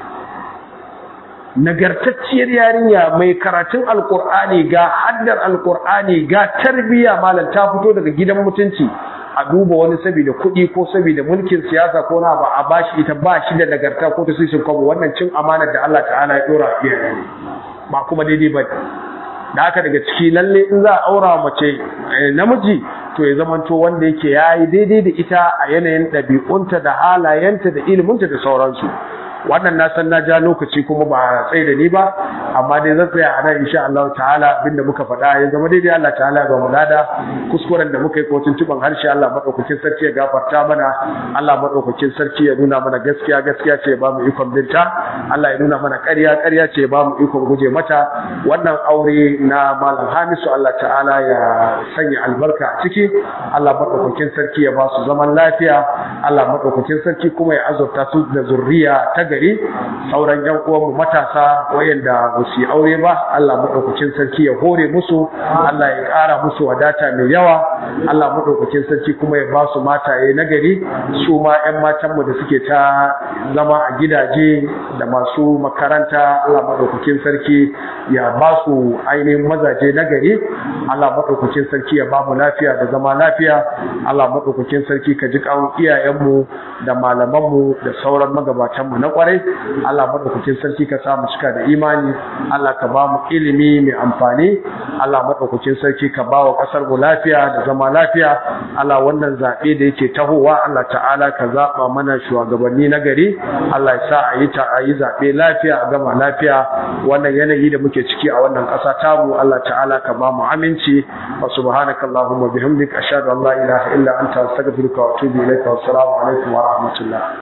nagartacciyar yarinya mai karatun alkur'ani ga haddar alkur'ani ga tarbiyya malam ta fito daga gidan mutunci a duba wani saboda kuɗi ko saboda mulkin siyasa ko na ba a bashi ita ba shi da nagarta ko ta sishin kwabo wannan cin amanar da Allah ta'ala ya dora iyaye ne ba kuma daidai ba da haka daga ciki lalle in za a aura mace namiji to ya zamanto wanda yake yayi daidai da ita a yanayin ɗabi'unta da halayenta da iliminta da sauransu wannan na san na ja lokaci kuma ba tsaye da ni ba amma dai zan tsaya a nan insha Allah ta'ala abinda muka faɗa ya zama daidai Allah ta'ala ba mu lada kuskuren da muka yi ko tuntuban harshe Allah madaukakin sarki ya gafarta mana Allah madaukakin sarki ya nuna mana gaskiya gaskiya ce ba mu ikon binta Allah ya nuna mana ƙarya ƙarya ce ba mu ikon guje mata wannan aure na malam Hamisu Allah ta'ala ya sanya albarka a ciki Allah madaukakin sarki ya ba su zaman lafiya Allah madaukakin sarki kuma ya azurta su da zurriya ta gari sauran yan uwanmu matasa wayanda ba su yi aure ba Allah madaukakin sarki ya hore musu Allah ya ƙara musu wadata mai yawa Allah madaukakin sarki kuma ya ba su mataye na gari su ma ƴan matan mu da suke ta zama a gidaje da masu makaranta Allah madaukakin sarki ya ba su ainihin mazaje na gari Allah madaukakin sarki ya ba mu lafiya da zama lafiya Allah madaukakin sarki ka ji kawun iyayenmu da malamanmu da sauran magabatanmu na kwarai Allah madaukakin sarki ka sa mu cika da imani Allah ka ba mu ilimi mai amfani Allah madaukakin sarki ka ba wa kasar mu lafiya da zama lafiya Allah wannan zabe da yake tahowa Allah ta'ala ka zaba mana shugabanni na gari Allah ya sa a yi ta a yi zabe lafiya a gama lafiya wannan yanayi da muke ciki a wannan ƙasa tamu Allah ta'ala ka ba mu aminci wa subhanaka allahumma bihamdika ashhadu an la ilaha illa anta astaghfiruka wa atubu ilaika wa assalamu alaikum wa rahmatullah